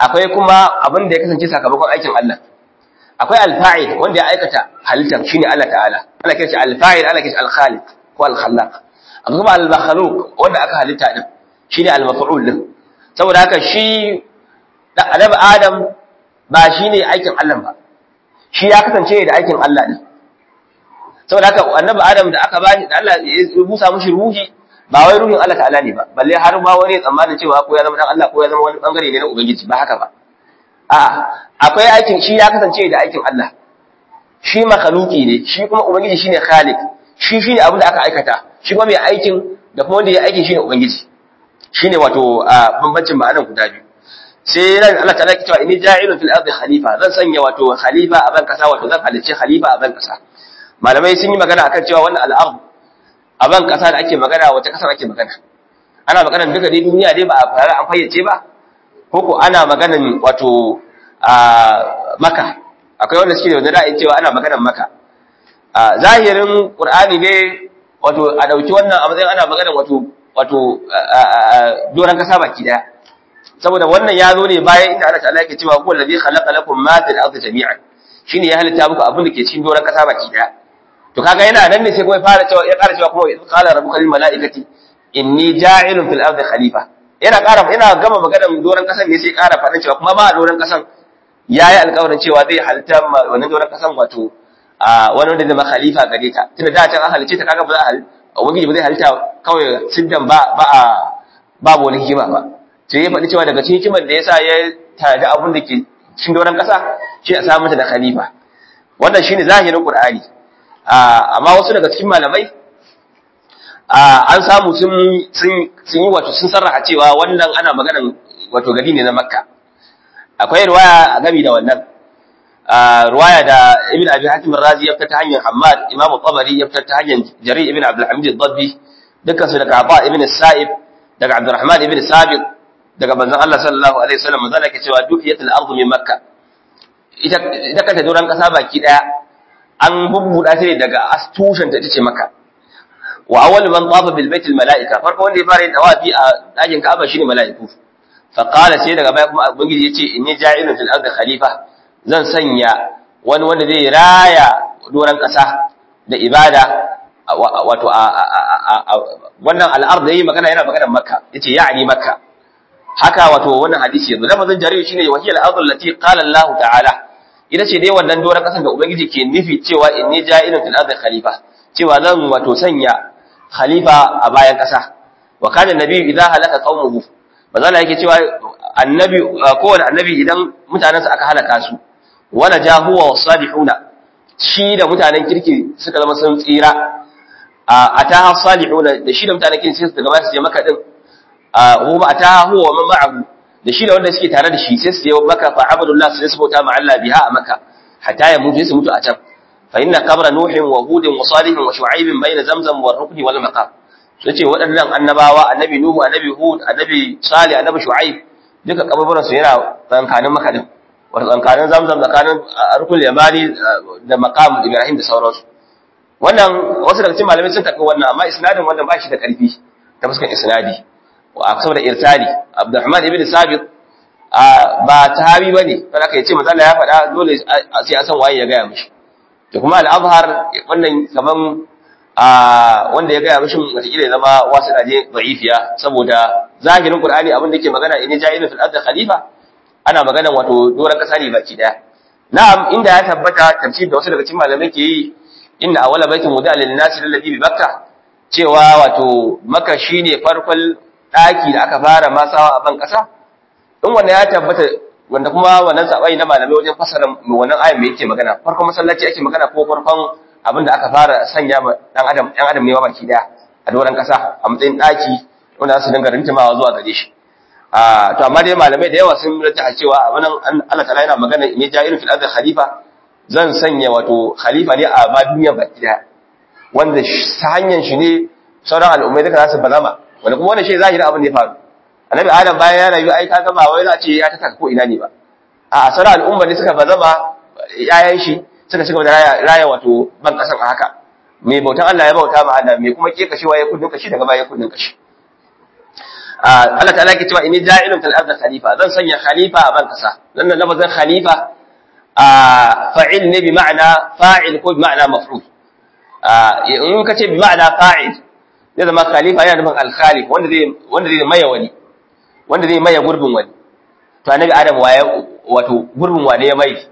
akwai kuma abin da ya kasance sakamakon aikin Allah akwai alfa'il wanda ya aikata halittar shine Allah ta'ala ana kiran shi alfa'il ana kiran shi alkhaliq ko alkhallaq akwai kuma al-makhluq wanda aka halitta din shine al-maf'ul din saboda haka shi annabi Adam ba shine aikin Allah ba shi ya kasance da aikin Allah ne saboda haka annabi Adam da aka bani da Allah ya busa mushi ruhi ba wai ruhin Allah ta'ala ne ba balle har ma wani tsammanin cewa ko ya zama dan Allah ko ya zama wani bangare ne na ubangiji ba haka ba a'a akwai aikin shi ya kasance da aikin Allah shi makhluki ne shi kuma ubangiji shine khaliq shi shine abin da aka aikata shi kuma mai aikin da kuma wanda ya aikin shine ubangiji shine wato bambancin ma'anar guda biyu sai ran Allah ta'ala ke cewa inni ja'ilun fil ardi khalifa zan sanya wato khalifa a ban kasa wato zan halicci khalifa a ban kasa malamai sun yi magana akan cewa wannan al'ard a ban kasa da ake magana wace kasar ake magana ana maganar duka dai duniya dai ba a fara an fayyace ba ko ko ana maganar wato a maka akwai wanda suke da wani ra'ayin cewa ana maganar maka a zahirin qur'ani ne wato a dauki wannan a matsayin ana maganar wato wato doran kasa baki daya saboda wannan ya zo ne bayan inda Allah ta'ala yake cewa huwa allazi khalaqa lakum ma fil ardi jami'an shine ya halitta muku abin da ke cikin doran kasa baki daya to kaga yana nan ne sai kuma ya fara cewa ya ƙara cewa kuma in qala rabbuka lil malaikati inni ja'ilun fil ardi khalifa yana ƙara yana gama maganar doran kasan ne sai ya ƙara faɗin cewa kuma ba doran kasan yayi alƙawarin cewa zai halitta wannan doran kasan wato a wani wanda zai khalifa gare ta tunda da can an halice ta kaga ba za a halitta ubangiji ba zai halitta kawai siddan ba ba a babu wani hikima ba sai ya faɗi cewa daga cikin hikimar da yasa ya tada abun da ke cikin doran kasa shi a samu ta da khalifa wannan shine zahirin qur'ani amma wasu daga cikin malamai an samu sun yi wato sun sarraha cewa wannan ana maganan wato gari ne na makka akwai ruwaya a gami da wannan ruwaya da ibn abi hatim razi ya fita ta hanyar hammad imam tabari ya fita ta hanyar jarir ibn abdul hamid ad-dabbi dukkan su daga aba ibn sa'ib daga abdurrahman ibn sabiq daga manzon Allah sallallahu alaihi wasallam manzon Allah ke cewa dukiyatul ardu min makka ita ita kanta doran kasa baki daya an bubbuda ta ne daga astushen ta tace maka wa awwal man tafa bil bait al malaika farko wanda ya fara yin tawafi a dakin Ka'aba shine malaiku fa qala sai daga baya kuma ubangiji yace inni ja'ilun fil ardi khalifa zan sanya wani wanda zai raya doran kasa da ibada wato wannan al'ard da yi magana yana magana makka yace ya'ni makka haka wato wannan hadisi yanzu lafazin jarir shine wahiyal ardu allati qala Allah ta'ala ita ce dai wannan doron kasan da ubangiji ke nufi cewa inni ja'ilun fil ardi khalifa cewa zan wato sanya khalifa a bayan kasa wa kana nabi idza halaka qaumuhu bazala yake cewa annabi kowane annabi idan mutanansa aka halaka su wala jahuwa wasalihuna shi da mutanen kirki suka zama sun tsira a ataha salihuna da shi da mutanen kirki sai su daga su je maka din kuma ataha huwa man ma'ahu da shi da wanda suke tare da shi sai su je maka fa abdullah sai su bauta ma Allah biha a maka hatta ya mutu su mutu a can fa inna qabra nuhin wa hudin wa salihin wa shu'aibin bayna zamzam wa rukni wal maqam sai ce waɗannan annabawa annabi nuhu annabi hud annabi salih annabi shu'aib duka kaburburan su yana tsankanin maka din wa tsankanin zamzam tsakanin rukul yamani da maqam ibrahim da sauransu wannan wasu daga cikin malamai sun tafi wannan amma isnadin wannan ba shi da karfi ta fuskan isnadi saboda irtali Abdurrahman ibn Sabit ba tahabi bane kada ka yace manzo ya faɗa dole sai a san waye ya gaya mishi to kuma al-Azhar wannan kaman wanda ya gaya mishi wataƙila zama wasu daje da'ifiya saboda zahirin Qur'ani abin da yake magana in ja'ilun fil ardi khalifa ana magana wato doran kasa ne baki daya na'am inda ya tabbata tafsir da wasu daga cikin malamai ke yi inna awwala baitin wudi'a lin-nasi alladhi bi Makkah cewa wato Makka shine farkon ɗaki da aka fara masawa a ban ƙasa in wanda ya tabbata wanda kuma wannan saɓani na malamai wajen fasara wannan ayan mai yake magana farkon masallaci ake magana ko farkon abin da aka fara sanya ma ɗan adam ɗan adam ne ma baki ɗaya a doron ƙasa a matsayin ɗaki wanda za su dinga rintimawa zuwa gare shi to amma dai malamai da yawa sun rata cewa abin Allah ta'ala yana magana ne ja'irin fil ardi khalifa zan sanya wato khalifa ne a ma duniya baki ɗaya wanda ta hanyar shi ne sauran al'ummai duka za su balama wanda kuma wannan shi zahirin abin da ya faru annabi adam bayan ya rayu ai kaga ba wai za a ce ya taka ko ina ne ba a asara al'umma ne suka bazama yayan shi suka shiga da raya wato ban kasan a haka mai bautan Allah ya bauta ma Allah mai kuma ke kashewa ya kudin kashi daga baya kudin kashi Allah ta'ala yake cewa inni ja'ilun fil ardi khalifa zan sanya khalifa a ban kasa dan nan lafazin khalifa fa'il ne bi ma'ana fa'il ko bi ma'ana maf'ul in ka ce bi ma'ana fa'il zai zama khalifa yana nufin al-khalif wanda zai wanda zai maye wani wanda zai maye gurbin wani to annabi adam waye wato gurbin wane ya mai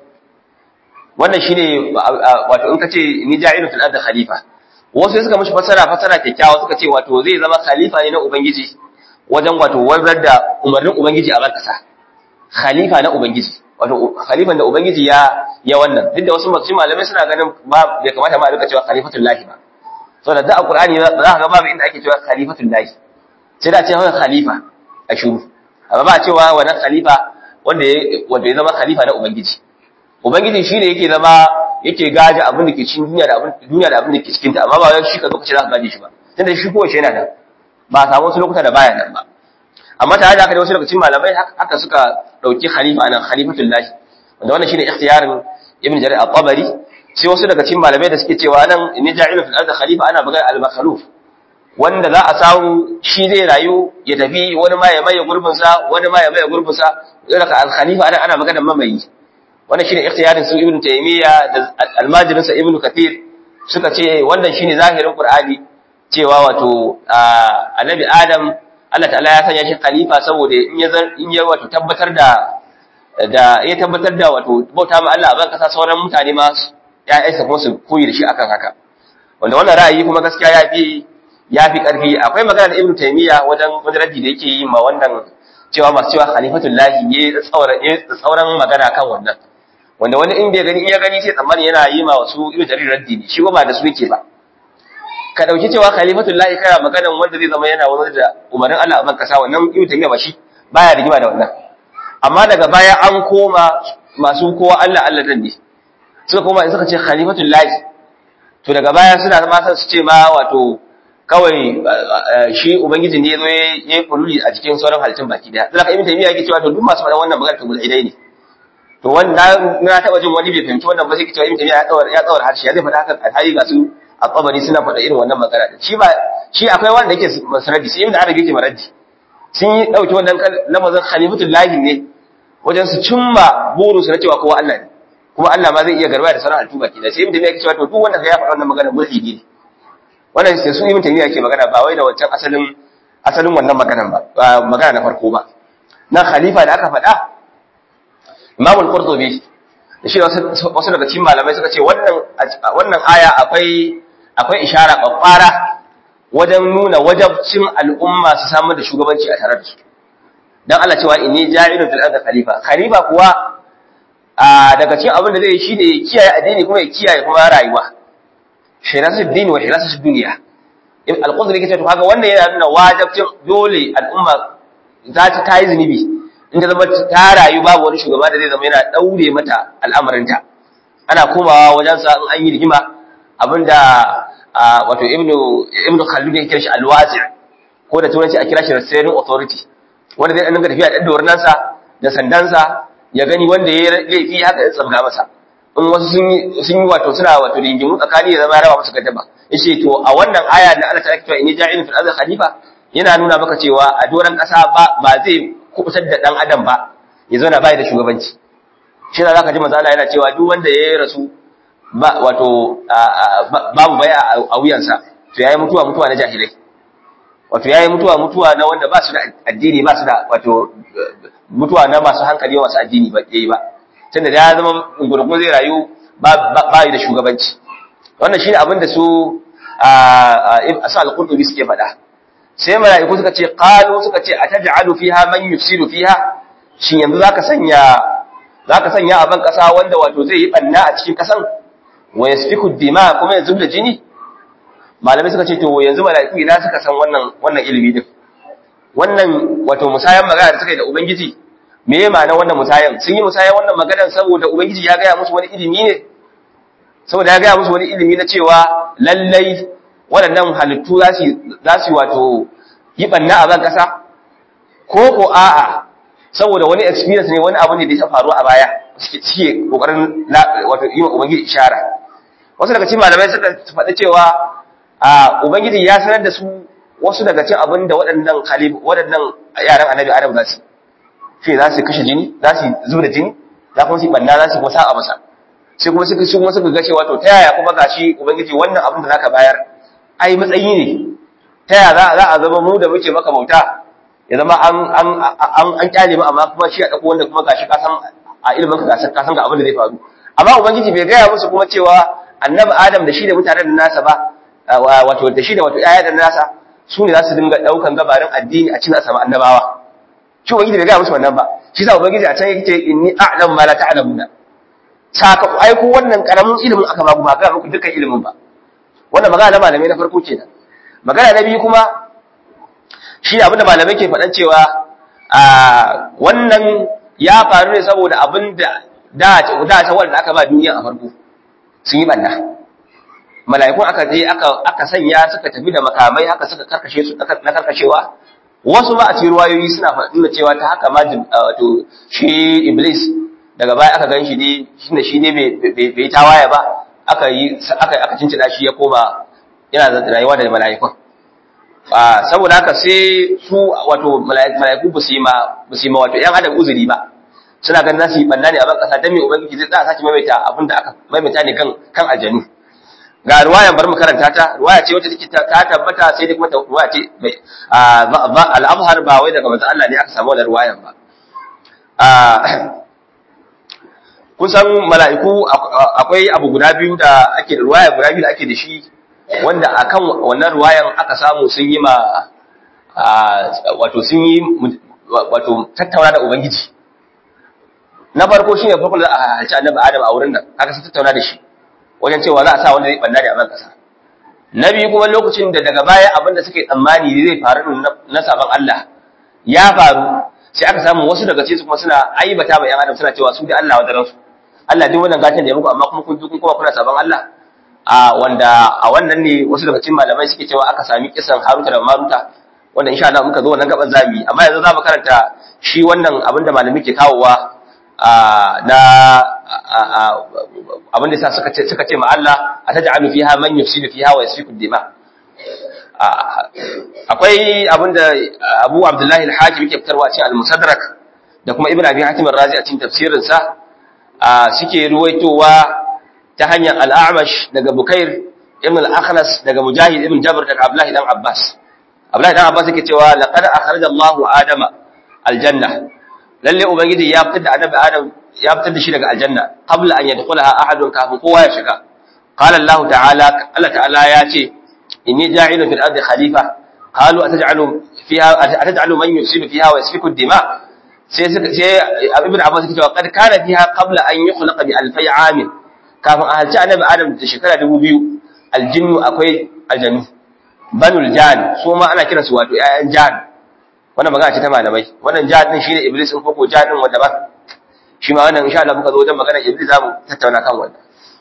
wannan shine wato in ka ce ni ja'ilun fil ardi khalifa wasu suka mishi fasara fasara kyakkyawa suka ce wato zai zama khalifa ne na ubangiji wajen wato wanzar da umarnin ubangiji a ban kasa khalifa na ubangiji wato khalifan da ubangiji ya ya wannan duk da wasu masu malamai suna ganin ba bai kamata ma a rika cewa khalifatul lahi ba saboda da alqur'ani za ka ga babu inda ake cewa khalifatul lahi sai da ce wannan khalifa a shuru amma ba a cewa wannan khalifa wanda ya wanda ya zama khalifa na ubangiji ubangiji shine yake zama yake gaje abin da ke cikin duniya da abin duniya da abin da ke cikin ta amma ba wai shi ka zo ka ce za ka gaje shi ba tunda shi kowace yana da ba a samu wasu lokuta da baya nan ba amma tare da haka da wasu daga cikin malamai haka suka dauki khalifa anan khalifatul lahi wanda wannan shine ikhtiyarin ibn jarir at-tabari sai wasu daga cikin malamai da suke cewa nan inni ja'ilu fil ardi khalifa ana magana al-makhluf wanda za a samu shi zai rayu ya tafi wani ma ya maye gurbin sa wani ma ya maye gurbin sa daga al-khalifa ana ana magana mamayi wannan shine ikhtiyarin su ibn taymiya da al-majrin sa ibn kathir suka ce wannan shine zahirin qur'ani cewa wato annabi adam Allah ta'ala ya sanya shi khalifa saboda in ya in ya wato tabbatar da da ya tabbatar da wato bauta ma Allah a ban kasa sauran mutane ma ya'yansa kuma su koyi da shi akan haka wanda wannan ra'ayi kuma gaskiya ya fi ya fi karfi akwai magana da Ibn Taymiyyah wajen wajen raddi da yake yi ma wannan cewa masu cewa khalifatul lahi ya tsauran ya tsauran magana kan wannan wanda wani in bai gani in ya gani sai tsammani yana yi ma wasu Ibn Jarir raddi ne shi ba da su yake ba ka dauki cewa khalifatul lahi kana maganan wanda zai zama yana wani da umarin Allah a ban kasa wannan Ibn Taymiyyah ba shi baya rigima da wannan amma daga baya an koma masu kowa Allah Allah dan ne suka koma in suka ce khalifatul lahi to daga baya suna ma san su ce ma wato kawai shi ubangiji ne yazo ya yi kululi a cikin sauran halittun baki daya zaka ibn taymiya yake cewa to duk masu faɗan wannan magana to mulhidai ne to wannan na taba jin wani bai fahimci wannan ba sai cewa ibn taymiya ya tsawar ya tsawar harshe ya zai faɗa haka alhali ga su a tsabari suna faɗa irin wannan magana shi ba shi akwai wanda yake masaradi sai ibn arabi yake maradi sun yi dauki wannan lamazin khalifatul lahi ne wajen su cimma burinsu na cewa kowa Allah ne kuma Allah ma zai iya garba da sauran halittu baki da sai ibn taymiya yake cewa to duk wanda ya faɗa wannan magana mulhidi ne wannan sai su ibn taymiya yake magana ba wai da wancan asalin asalin wannan maganan ba magana na farko ba na khalifa da aka faɗa Imam al-Qurtubi da shi wasu daga cikin malamai suka ce wannan wannan aya akwai akwai ishara kwakwara wajen nuna wajabcin al'umma su samar da shugabanci a tare da su dan Allah cewa inni ja'ilun fil ardi khalifa khalifa kuwa daga cikin abin da zai yi shine ya kiyaye addini kuma ya kiyaye kuma rayuwa hirasat din wa hirasat dunya in al-qudri kace to kaga wannan yana nuna wajibcin dole al'umma za ta tayi zunubi in ta zama ta rayu babu wani shugaba da zai zama yana daure mata al'amarinta ana komawa wajen sa in an yi rigima abinda wato ibnu ibnu khaldun ya kira shi al-wasi' ko da turanci a kira shi restraining authority wanda zai dinga tafiya da dornansa da sandansa ya gani wanda ya laifi haka ya tsabga masa in wasu sun yi sun yi wato suna wato rigimu tsakani ya zama ya raba musu gaddaba yace to a wannan aya da Allah ta cewa inni ja'ilun fil ardi khalifa yana nuna maka cewa a doran kasa ba ba zai kubutar da dan adam ba ya zo na bai da shugabanci shi da zaka ji manzo Allah yana cewa duk wanda ya rasu ba wato babu baya a wuyansa to yayi mutuwa mutuwa na jahilai wato yayi mutuwa mutuwa na wanda ba su da addini ba su da wato mutuwa na masu hankali masu addini ba yayi ba tunda da ya zama gurgun zai rayu ba ba da shugabanci wannan shine abin da su a al-qurtubi suke faɗa sai mala'iku suka ce qalu suka ce ataj'alu fiha man yufsidu fiha shin yanzu zaka sanya zaka sanya a ban kasa wanda wato zai yi banna a cikin kasan wa yasfiku dima kuma ya zubda jini malamai suka ce to yanzu mala'iku ina suka san wannan wannan ilimi din wannan wato musayan magana da suka yi da ubangiji me ya ma'ana wannan musayan sun yi musayan wannan maganar saboda ubangiji ya gaya musu wani ilimi ne saboda ya gaya musu wani ilimi na cewa lallai waɗannan halittu za su za su wato yi banna a ban kasa ko ko a'a saboda wani experience ne wani abu ne da ya faru a baya suke kokarin wato yi wa ubangiji ishara wasu daga cikin malamai suka faɗi cewa a ubangiji ya sanar da su wasu daga cikin abin da waɗannan khalif waɗannan yaran annabi adam za su shi za su kashe jini za su zuba jini za kuma su banna za su kuma sa'a masa sai kuma suka kuma suka ga cewa to ta yaya kuma gashi ubangiji wannan abin da zaka bayar ai matsayi ne ta yaya za za a zama mu da muke maka bauta ya zama an an an an kyale mu amma kuma shi a dauko wanda kuma gashi ka san a ilimin ka ka san ga abin da zai faru amma ubangiji bai gaya musu kuma cewa annabi adam da shi da mutanen da nasa ba wato da shi da wato ƴaƴa da nasa su ne za su dinga daukan gabarin addini a cikin asama annabawa shi ubangiji bai gaya musu wannan ba shi sa ubangiji a can yake inni a'lamu ma la ta'lamuna saka ai ku wannan karamin ilimin aka ba ku ba ga muku dukkan ilimin ba wannan magana na malamai na farko kenan magana na biyu kuma shi ne abinda malamai ke faɗan cewa a wannan ya faru ne saboda abinda da da ta wanda aka ba duniya a farko sun yi banna mala'ikun aka je aka aka sanya suka tafi da makamai haka suka karkashe su na karkashewa wasu ba a cikin ruwayoyi suna faɗin cewa ta haka ma wato shi iblis daga baya aka gan shi ne shine shi ne bai tawaye ba aka yi aka aka cincina shi ya koma yana da rayuwa da mala'ikun a saboda haka sai su wato mala'iku ba su yi ma ba su yi ma wato yan adam uzuri ba suna ganin za su yi banna ne a ban kasa dan me ubangiji zai tsaya sake maimaita abin da aka maimaita ne kan kan aljanu ga ruwayan bar mu karanta ta ruwaya ce wacce take ta tabbata sai dai kuma ta ruwaya ce al-azhar ba wai daga manzon Allah ne aka samu wannan ruwayan ba kun san mala'iku akwai abu guda biyu da ake da ruwaya guda biyu da ake da shi wanda akan wannan ruwayan aka samu sun yi ma wato sun yi wato tattauna da ubangiji na farko shine farko da a halci annabi adam a wurin nan aka sun tattauna da shi wajen cewa za a sa wanda zai banna da a ban kasa na biyu kuma lokacin da daga baya abin da suke tsammani zai faru na sabon Allah ya faru sai aka samu wasu daga cikin su kuma suna aibata ba yan adam suna cewa su da Allah wadaran su Allah duk wannan gatan da ya muku amma kuma kun kun kuma kuna sabon Allah a wanda a wannan ne wasu daga cikin malamai suke cewa aka sami kisan Haruta da Maruta wanda insha Allah muka zo wannan gaban zabi amma yanzu za mu karanta shi wannan abin da malami ke kawowa na abin da sa suka ce suka ce ma Allah ataj'alu fiha man yufsidu fiha wa yasfiku dima akwai abin da Abu Abdullahi al-Hakim yake fitarwa cikin al-Musaddarak da kuma Ibn Abi Hatim ar-Razi a cikin tafsirin sa suke ruwaitowa ta hanyar al-A'mash daga Bukair ibn al-Akhnas daga Mujahid ibn Jabr daga Abdullahi dan Abbas Abdullahi dan Abbas yake cewa laqad akhraja Allahu Adama al-janna lalle ubangiji ya fitar da annabi adam ya fitar da shi daga aljanna qabla an yadkhulaha ahadun kafin kowa ya shiga qala allah ta'ala allah ta'ala ya ce inni ja'ilun fil ardi khalifa qalu ataj'alu fiha ataj'alu man yufsidu fiha wa yasfiku ad-dima sai sai ibn abbas yake cewa qad kana fiha qabla an yukhlaqa bi alfai amin kafin a halci annabi adam da shekara 2000 aljinnu akwai aljannu banul jan su ma ana kiransu wato 'ya'yan jan wannan magana ce ta malamai wannan jihad din shine iblis in koko jihad din wanda ba shi ma wannan insha Allah muka zo wajen magana iblis zamu tattauna kan wannan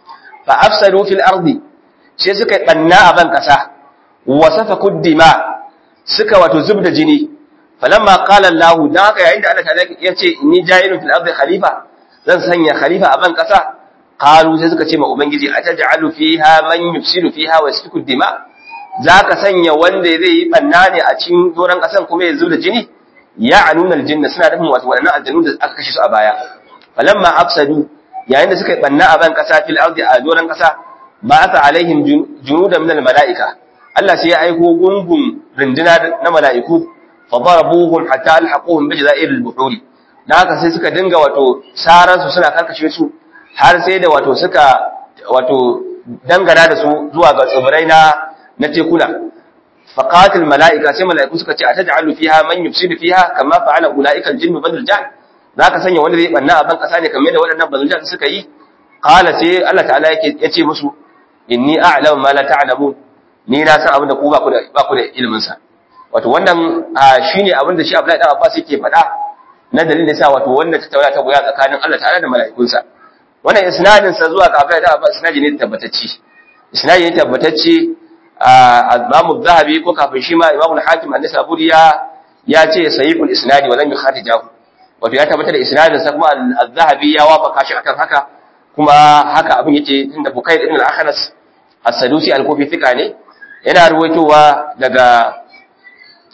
fa afsadu fil ardi sai suka banna a ban kasa wa safaku dima suka wato zubda jini falamma qala Allah dan haka yayin da Allah ta ya ce inni ja'ilun fil ardi khalifa zan sanya khalifa a ban kasa qalu sai suka ce ma ubangiji ataj'alu fiha man yufsidu fiha wa yasfiku dima za ka sanya wanda zai yi ɓanna ne a cikin doron ƙasan kuma ya da jini ya anuna aljinna suna nufin wasu waɗannan aljanu da aka kashe su a baya falamma afsadu yayin da suka yi ɓanna a ban ƙasa fil ardi a doron ƙasa ba aka alaihim junuda min mala'ika Allah sai ya aiko gungun rinduna na mala'iku fa darabuhum hatta alhaquhum bi jazairil buhuri dan haka sai suka dinga wato saran su suna karkashe su har sai da wato suka wato dangana da su zuwa ga tsibirai na na tekuna faqatil malaika sai malaiku suka ce ataj'alu fiha man yufsidu fiha kama fa'ala ulaika aljinnu badal jan zaka sanya wanda zai banna a ban kasa ne kamar da waɗannan badal jan suka yi qala sai Allah ta'ala yake yace musu inni a'lamu ma la ta'lamun ni na san abin da ku ba ku da ba ku da ilimin sa wato wannan shine abin da shi Abdullahi dan Abbas yake faɗa na dalilin da sa wato wanda ta tauna ta goya tsakanin Allah ta'ala da mala'ikunsa wannan isnadin sa zuwa ga Abdullahi dan Abbas isnadi ne tabbatacce isnadi ne tabbatacce Imam Zahabi ko kafin shi ma Imam Al-Hakim An-Nisaburi ya ya ce sahihul isnadi wa lam yukhatijahu wato ya tabbatar da isnadin sa kuma Az-Zahabi ya wafaka shi akan haka kuma haka abin yake tunda Bukayr ibn al-Akhnas As-Sadusi al-Kufi fika ne yana ruwaitowa daga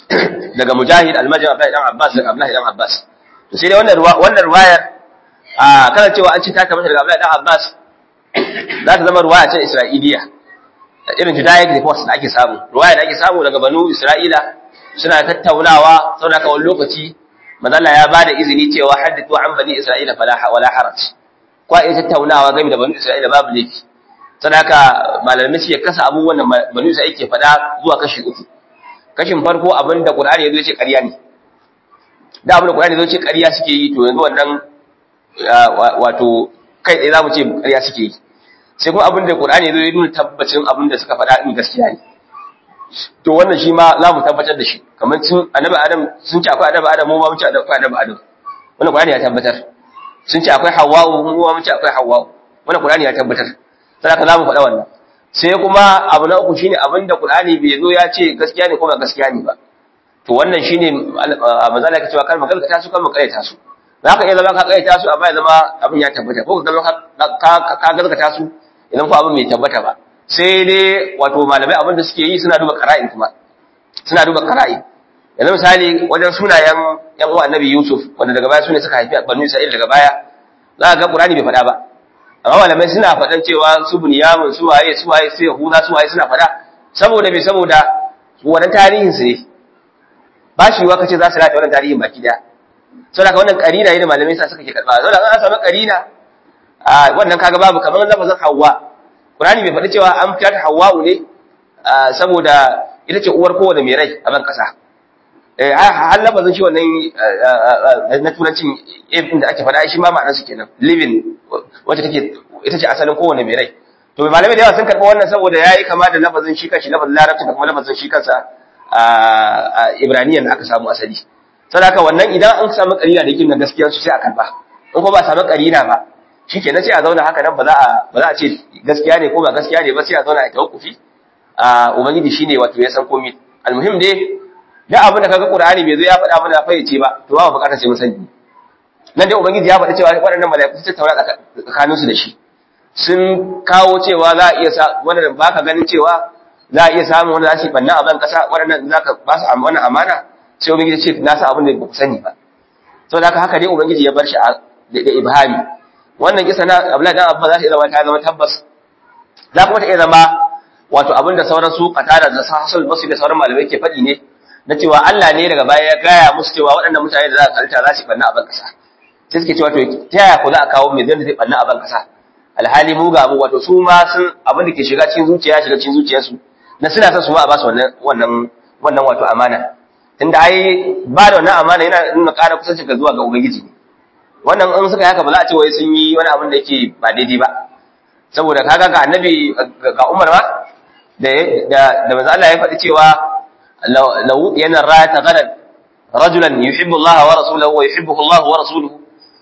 daga mujahid almajin abdullahi dan abbas daga abdullahi dan abbas to sai dai wannan wannan ruwayar a kana cewa an ci ta kamar daga abdullahi dan abbas za ta zama ruwaya ce isra'iliya irin judaic reports da ake samu ruwaya da ake samu daga banu isra'ila suna tattaunawa saboda ka wani lokaci manzala ya bada izini cewa haddithu an bani isra'ila fala wala haraj kwa iya tattaunawa game da banu isra'ila babu laifi saboda haka malamai suke kasa abubuwan da banu isra'ila ke faɗa zuwa kashi uku kashin farko abin da qur'ani ya zo ce ƙarya ne da abin da qur'ani ya zo ce ƙarya suke yi to yanzu wannan wato kai tsaye za mu ce ƙarya suke yi sai kuma abin da qur'ani ya zo ya nuna tabbacin abin da suka faɗa din gaskiya ne to wannan shi ma za mu tabbatar da shi kamar sun annabi adam sun ce akwai annabi adam mu ma mun ce akwai annabi adam wannan qur'ani ya tabbatar sun ce akwai hawwa'u mu ma mun ce akwai hawwa'u wannan qur'ani ya tabbatar sai haka za mu faɗa wannan sai kuma abu na uku shine abin da qur'ani bai zo ya ce gaskiya ne ko ba gaskiya ne ba to wannan shine manzo Allah ya cewa kar magana ta su kan makareta su za ka iya zama ka kaita su amma ya zama abin ya tabbata ko ka zama ka gaskata su idan ko abin mai tabbata ba sai dai wato malamai abin da suke yi suna duba qara'in kuma suna duba qara'in yanzu misali wajen sunayen yan uwa annabi Yusuf wanda daga baya sune suka haifi banu Isra'il daga baya za ka ga Qur'ani bai faɗa ba amma malamai suna faɗan cewa su Bunyamin su waye su waye su Yahuda su waye suna faɗa saboda me saboda wannan tarihin su ne ba shi wa kace za su rata wannan tarihin baki daya saboda ka wannan karina ne da malamai sa suka ke karba saboda an samu karina a wannan kaga babu kamar lafazin Hawwa Qur'ani bai faɗi cewa an fitar Hawwa'u ne saboda ita ce uwar kowane mai rai a ban kasa eh har lafazin shi wannan na turancin ibn da ake faɗa shi ma ma'anar su kenan living wacce take ita ce asalin kowane mai rai to malamai da yawa sun karɓa wannan saboda yayi kama da lafazin shi kanshi lafazin larabci da kuma lafazin shi kansa a ibraniyan da aka samu asali saboda haka wannan idan an samu karina da yake na gaskiyar su sai a karba in ko ba samu karina ba shikenan sai a zauna haka nan ba za a ba za a ce gaskiya ne ko ba gaskiya ne ba sai a zauna a tawakkufi a ubangiji shine wato ya san komai almuhim dai da abin da kaga qur'ani bai zo ya faɗa mana fayyace ba to ba bukatar sai mun sani nan dai ubangiji ya faɗa cewa waɗannan mala'iku su tattauna tsakanin su da shi sun kawo cewa za a iya sa wanda baka ganin cewa za a iya samun wanda za su banna a ban kasa waɗannan za ka ba su wannan amana sai ubangiji ce na san abin da ba ku sani ba saboda haka haka dai ubangiji ya bar shi da ibhami wannan kisa na Abdullahi dan Abba za ta iya zama ta zama tabbas za kuma ta iya zama wato abinda sauran su qatada da sahsul basri da sauran malamai ke faɗi ne na cewa Allah ne daga baya ya gaya musu cewa waɗannan mutane da za ka kalta za su banna a ban kasa sai suke cewa to ta yaya ku za a kawo mai zai zai banna a ban kasa alhali mu ga mu wato su ma sun abin da ke shiga cikin zuciya shiga cikin zuciyarsu na suna son su ma a ba su wannan wannan wannan wato amana tunda ai ba da wannan amana yana nuna ƙara kusanci ga zuwa ga ubangiji ne wannan in suka yi haka ba za a ce wai sun yi wani abin da yake ba daidai ba saboda kaga ga annabi ga Umar ma da da da manzo Allah ya faɗi cewa law yana ra'ata gadan rajulan yuhibbu Allah wa rasuluhu wa yuhibbuhu Allah wa rasuluhu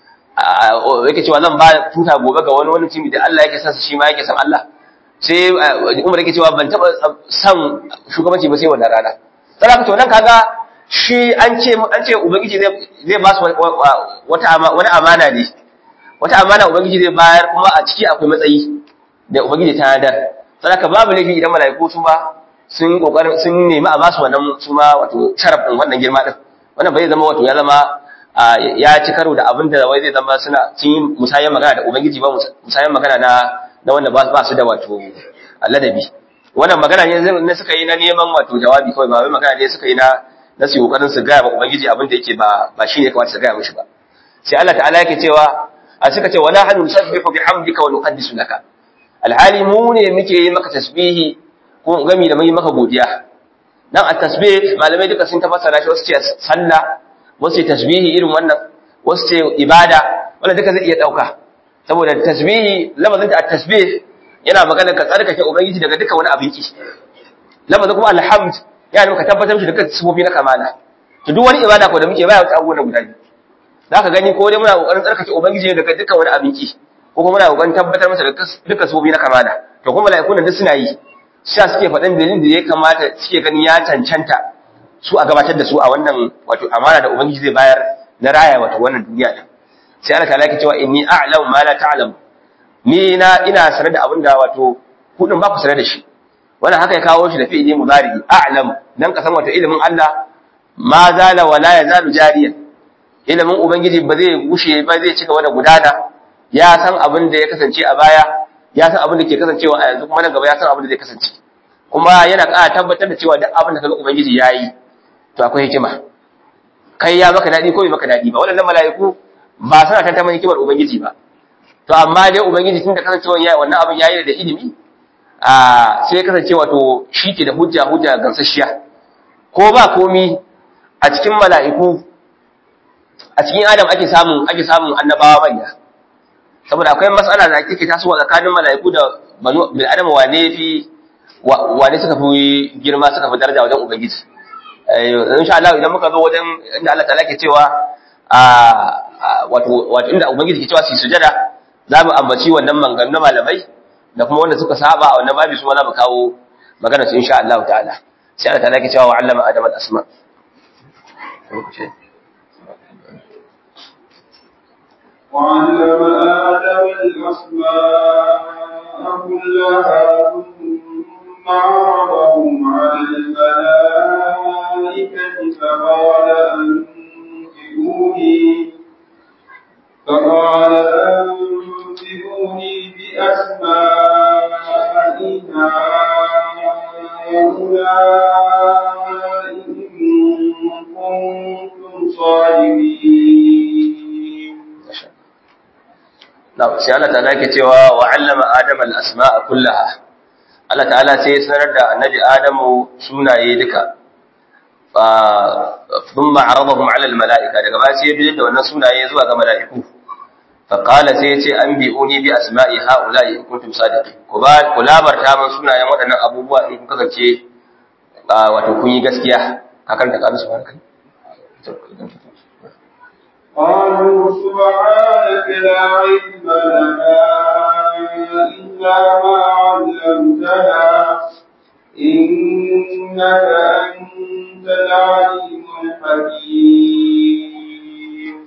yake cewa zan ba tuta gobe ga wani wani timi da Allah yake son shi ma yake son Allah sai Umar yake cewa ban taba son shugabanci ba sai wannan rana sai to nan kaga shi an ce an ce ubangiji zai zai ba su wata wani amana ne wata amana ubangiji zai bayar kuma a ciki akwai matsayi da ubangiji ta hadar saboda babu laifi idan malaiku su ba sun kokarin sun nemi a ba su wannan su ma wato sharaf din wannan girma din wannan bai zama wato ya zama ya ci karo da abin da wai zai zama suna sun yi musayan magana da ubangiji ba musayan magana na na wanda ba su da wato ladabi wannan magana ne suka yi na neman wato jawabi kawai ba wai magana ne suka yi na na su kokarin su gaya wa ubangiji abin da yake ba ba shine kamata su gaya mishi ba sai Allah ta'ala yake cewa a suka ce wala hanu nusabbihu bihamdika wa nuqaddisu laka alhali mu ne muke yi maka tasbihi ko gami da mai maka godiya dan at-tasbih malamai duka sun tafasara shi wasu ce sallah wasu ce tasbihi irin wannan wasu ce ibada wanda duka zai iya dauka saboda tasbihi lafazin da at-tasbih yana magana ka tsarkake ubangiji daga duka wani abin ki lafazin kuma alhamd yana muka tabbatar shi da kan sifofi na kamala to duk wani ibada ko da muke baya wata abubuwan guda biyu zaka gani ko dai muna kokarin tsarkake ubangiji daga dukkan wani abin ki ko kuma muna kokarin tabbatar masa da dukkan sifofi na kamala to kuma malaikun duk suna yi sha suke faɗin dalilin da ya kamata suke gani ya cancanta su a gabatar da su a wannan wato amana da ubangiji zai bayar na raya wato wannan duniya din sai Allah ta'ala yake cewa inni a'lamu ma la ta'lamu ni na ina sanar da abin da wato kudin ba ku sanar da shi wannan haka ya kawo shi da fi'ili mudari a'lam dan ka san wato ilimin Allah ma zala wala yazalu jariyan ilimin ubangiji ba zai gushe ba zai cika wani gudana ya san abin da ya kasance a baya ya san abin da ke kasancewa a yanzu kuma nan gaba ya san abin da zai kasance kuma yana ƙara tabbatar da cewa duk abin da kaga ubangiji yayi to akwai hikima kai ya maka dadi ko bai maka dadi ba waɗannan mala'iku ba suna tantaman hikimar ubangiji ba to amma dai ubangiji tunda kasancewa yayi wannan abin yayi da ilimi a sai kasance wato shi ke da hujja hujja gamsasshiya ko ba komi a cikin mala'iku a cikin adam ake samun ake samun annabawa manya saboda akwai matsala da take tasowa tsakanin mala'iku da banu bil adam wane fi wane suka fi girma suka fi daraja wajen ubangiji insha Allah idan muka zo wajen inda Allah ta'ala ke cewa a wato wato inda ubangiji ke cewa su sujada za mu ambaci wannan mangan na malamai da kuma wanda suka saba a wannan babi su ma za mu kawo magana su insha Allah ta'ala sai Allah ta'ala ke cewa wa 'allama adama al-asma وعلم آدم الأسماء كلها ثم عرضهم على الملائكة فقال أنبئوني فقال أنبئوني بأسماء هؤلاء إن كنتم صادقين na sai Allah ta'ala yake cewa wa 'allama adama al-asma'a kullaha Allah ta'ala sai ya sanar da annabi Adamu sunaye duka fa thumma 'aradahum 'ala al-mala'ika daga ba sai ya bi da wannan sunaye zuwa ga mala'iku fa qala sai ya ce anbi'uni bi asma'i ha'ula'i in kuntum sadiqin ku ba ku labarta min sunayen waɗannan abubuwa in kun kasance wato kun yi gaskiya akan ta kalu subhanaka قالوا سبحانك لا علم لنا إلا ما علمتنا إنك أنت العليم الحكيم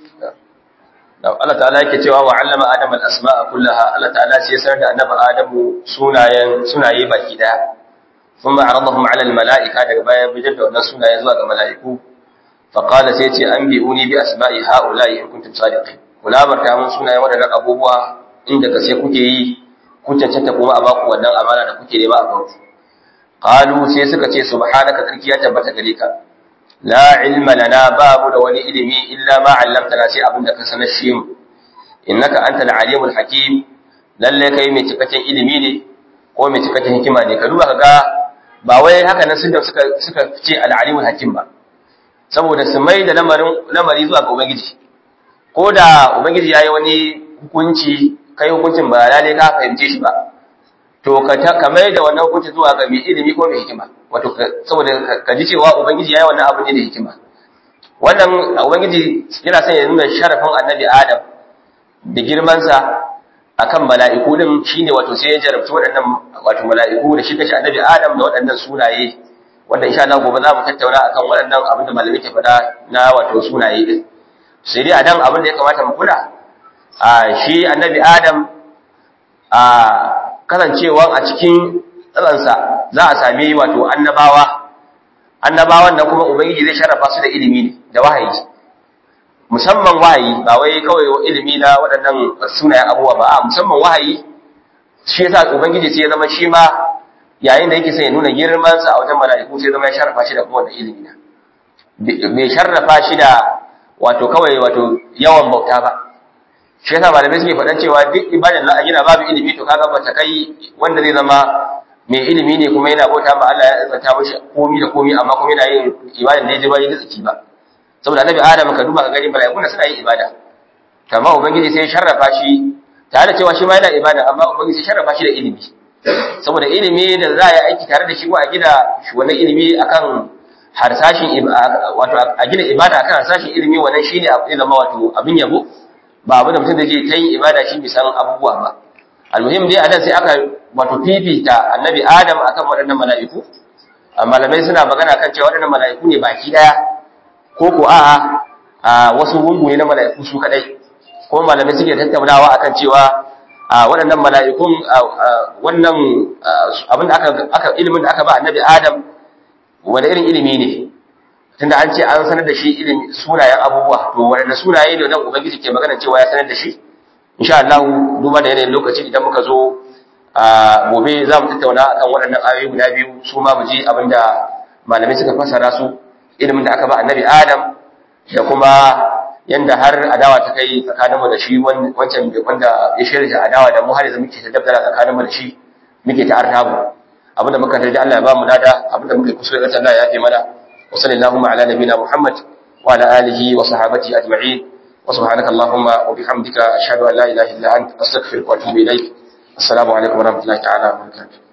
Allah ta'ala yake cewa wa 'allama Adam al-asma'a kullaha Allah ta'ala sai ya sanar da annabi Adamu sunayen sunaye baki daya thumma 'aradahum 'ala al-mala'ika daga baya bijar da wannan sunaye zuwa ga mala'iku fa qala sai ce anbi'uni bi asma'i ha'ula'i in kuntum sadiqin kula barta mun sunayen wadannan abubuwa inda ka sai kuke yi ku cancanta kuma a baku wannan amana da kuke nema a baku qalu sai suka ce subhanaka tsarki ya tabbata gare ka la ilma lana babu da wani ilimi illa ma 'allamtana sai abin da ka sanar shi mu innaka antal alimul hakim lalle kai mai cikakken ilimi ne ko mai cikakken hikima ne ka duba kaga ba wai haka nan sun da suka suka ce al alimul hakim ba saboda su mai da lamarin lamari zuwa ga ubangiji ko da ubangiji yayi wani hukunci kai hukuncin ba lalle ka fahimce shi ba to ka ka mai da wannan hukunci zuwa ga mai ilimi ko mai hikima wato saboda ka ji cewa ubangiji yayi wannan abu ne da hikima wannan ubangiji yana son ya nuna sharafin annabi adam da girmansa akan mala'iku din shine wato sai ya jarabci waɗannan wato mala'iku da shi kashi annabi adam da waɗannan sunaye wanda insha Allah gobe za mu tattauna akan waɗannan abin da malamai ke faɗa na wato sunaye din sai dai a dan abin da ya kamata mu kula a shi annabi adam a kasancewa a cikin tsaransa za a sami wato annabawa annabawan da kuma ubangiji zai sharafa su da ilimi ne da wahayi musamman wahayi ba wai kawai ilimi na waɗannan sunayen abubuwa ba a musamman wahayi shi yasa ubangiji sai ya zama shi ma yayin da yake son ya nuna girman sa a wajen mala'iku sai ya zama ya sharafa shi da kuma wannan ilimi na bai sharafa shi da wato kawai wato yawan bauta ba shi yasa malamai suke faɗan cewa duk ibadan za a gina babu ilimi to kaga ba ta kai wanda zai zama mai ilimi ne kuma yana bauta ba Allah ya tsanta mishi komi da komi amma kuma yana yin ibadan da ya ji bai da tsaki ba saboda annabi Adam ka duba ka gani malaikun suna yin ibada amma ubangiji sai ya sharrafa shi tare da cewa shi ma yana ibada amma ubangiji sai ya sharrafa shi da ilimi saboda ilimi da za a yi aiki tare da shi ko a gina wannan ilimi akan harsashin wato a gina ibada akan harsashin ilimi wannan shine zai zama wato abin yabo ba abu da mutum da zai ta yin ibada shi bisan abubuwa ba almuhim dai adan sai aka wato fifita annabi adam akan waɗannan mala'iku malamai suna magana kan cewa waɗannan mala'iku ne baki daya ko ko a'a a wasu gungu ne na mala'iku su kadai ko malamai suke tattaunawa akan cewa waɗannan mala'ikun wannan abin da aka aka ilimin da aka ba annabi adam wani irin ilimi ne tunda an ce an sanar da shi ilimi sunayen abubuwa to wanda sunaye ne nan ubangiji ke magana cewa ya sanar da shi insha Allah duba da yanayin lokaci idan muka zo a gobe za mu tattauna akan waɗannan ayoyi guda biyu su ma mu ji abinda malamai suka fassara su ilimin da aka ba annabi Adam da kuma yanda har adawa ta kai tsakaninmu da shi wancan wanda ya shirya adawa da mu har yanzu muke ta dabdala tsakaninmu da shi muke ta artabu abinda muka tarji Allah ya ba mu lada abinda muka kuskure da Allah ya yafe mana wa sallallahu ala nabina Muhammad wa ala alihi wa sahabati ajma'in wa subhanaka allahumma wa bihamdika ashhadu an la ilaha illa anta astaghfiruka wa atubu ilaik assalamu alaikum wa rahmatullahi ta'ala wa barakatuh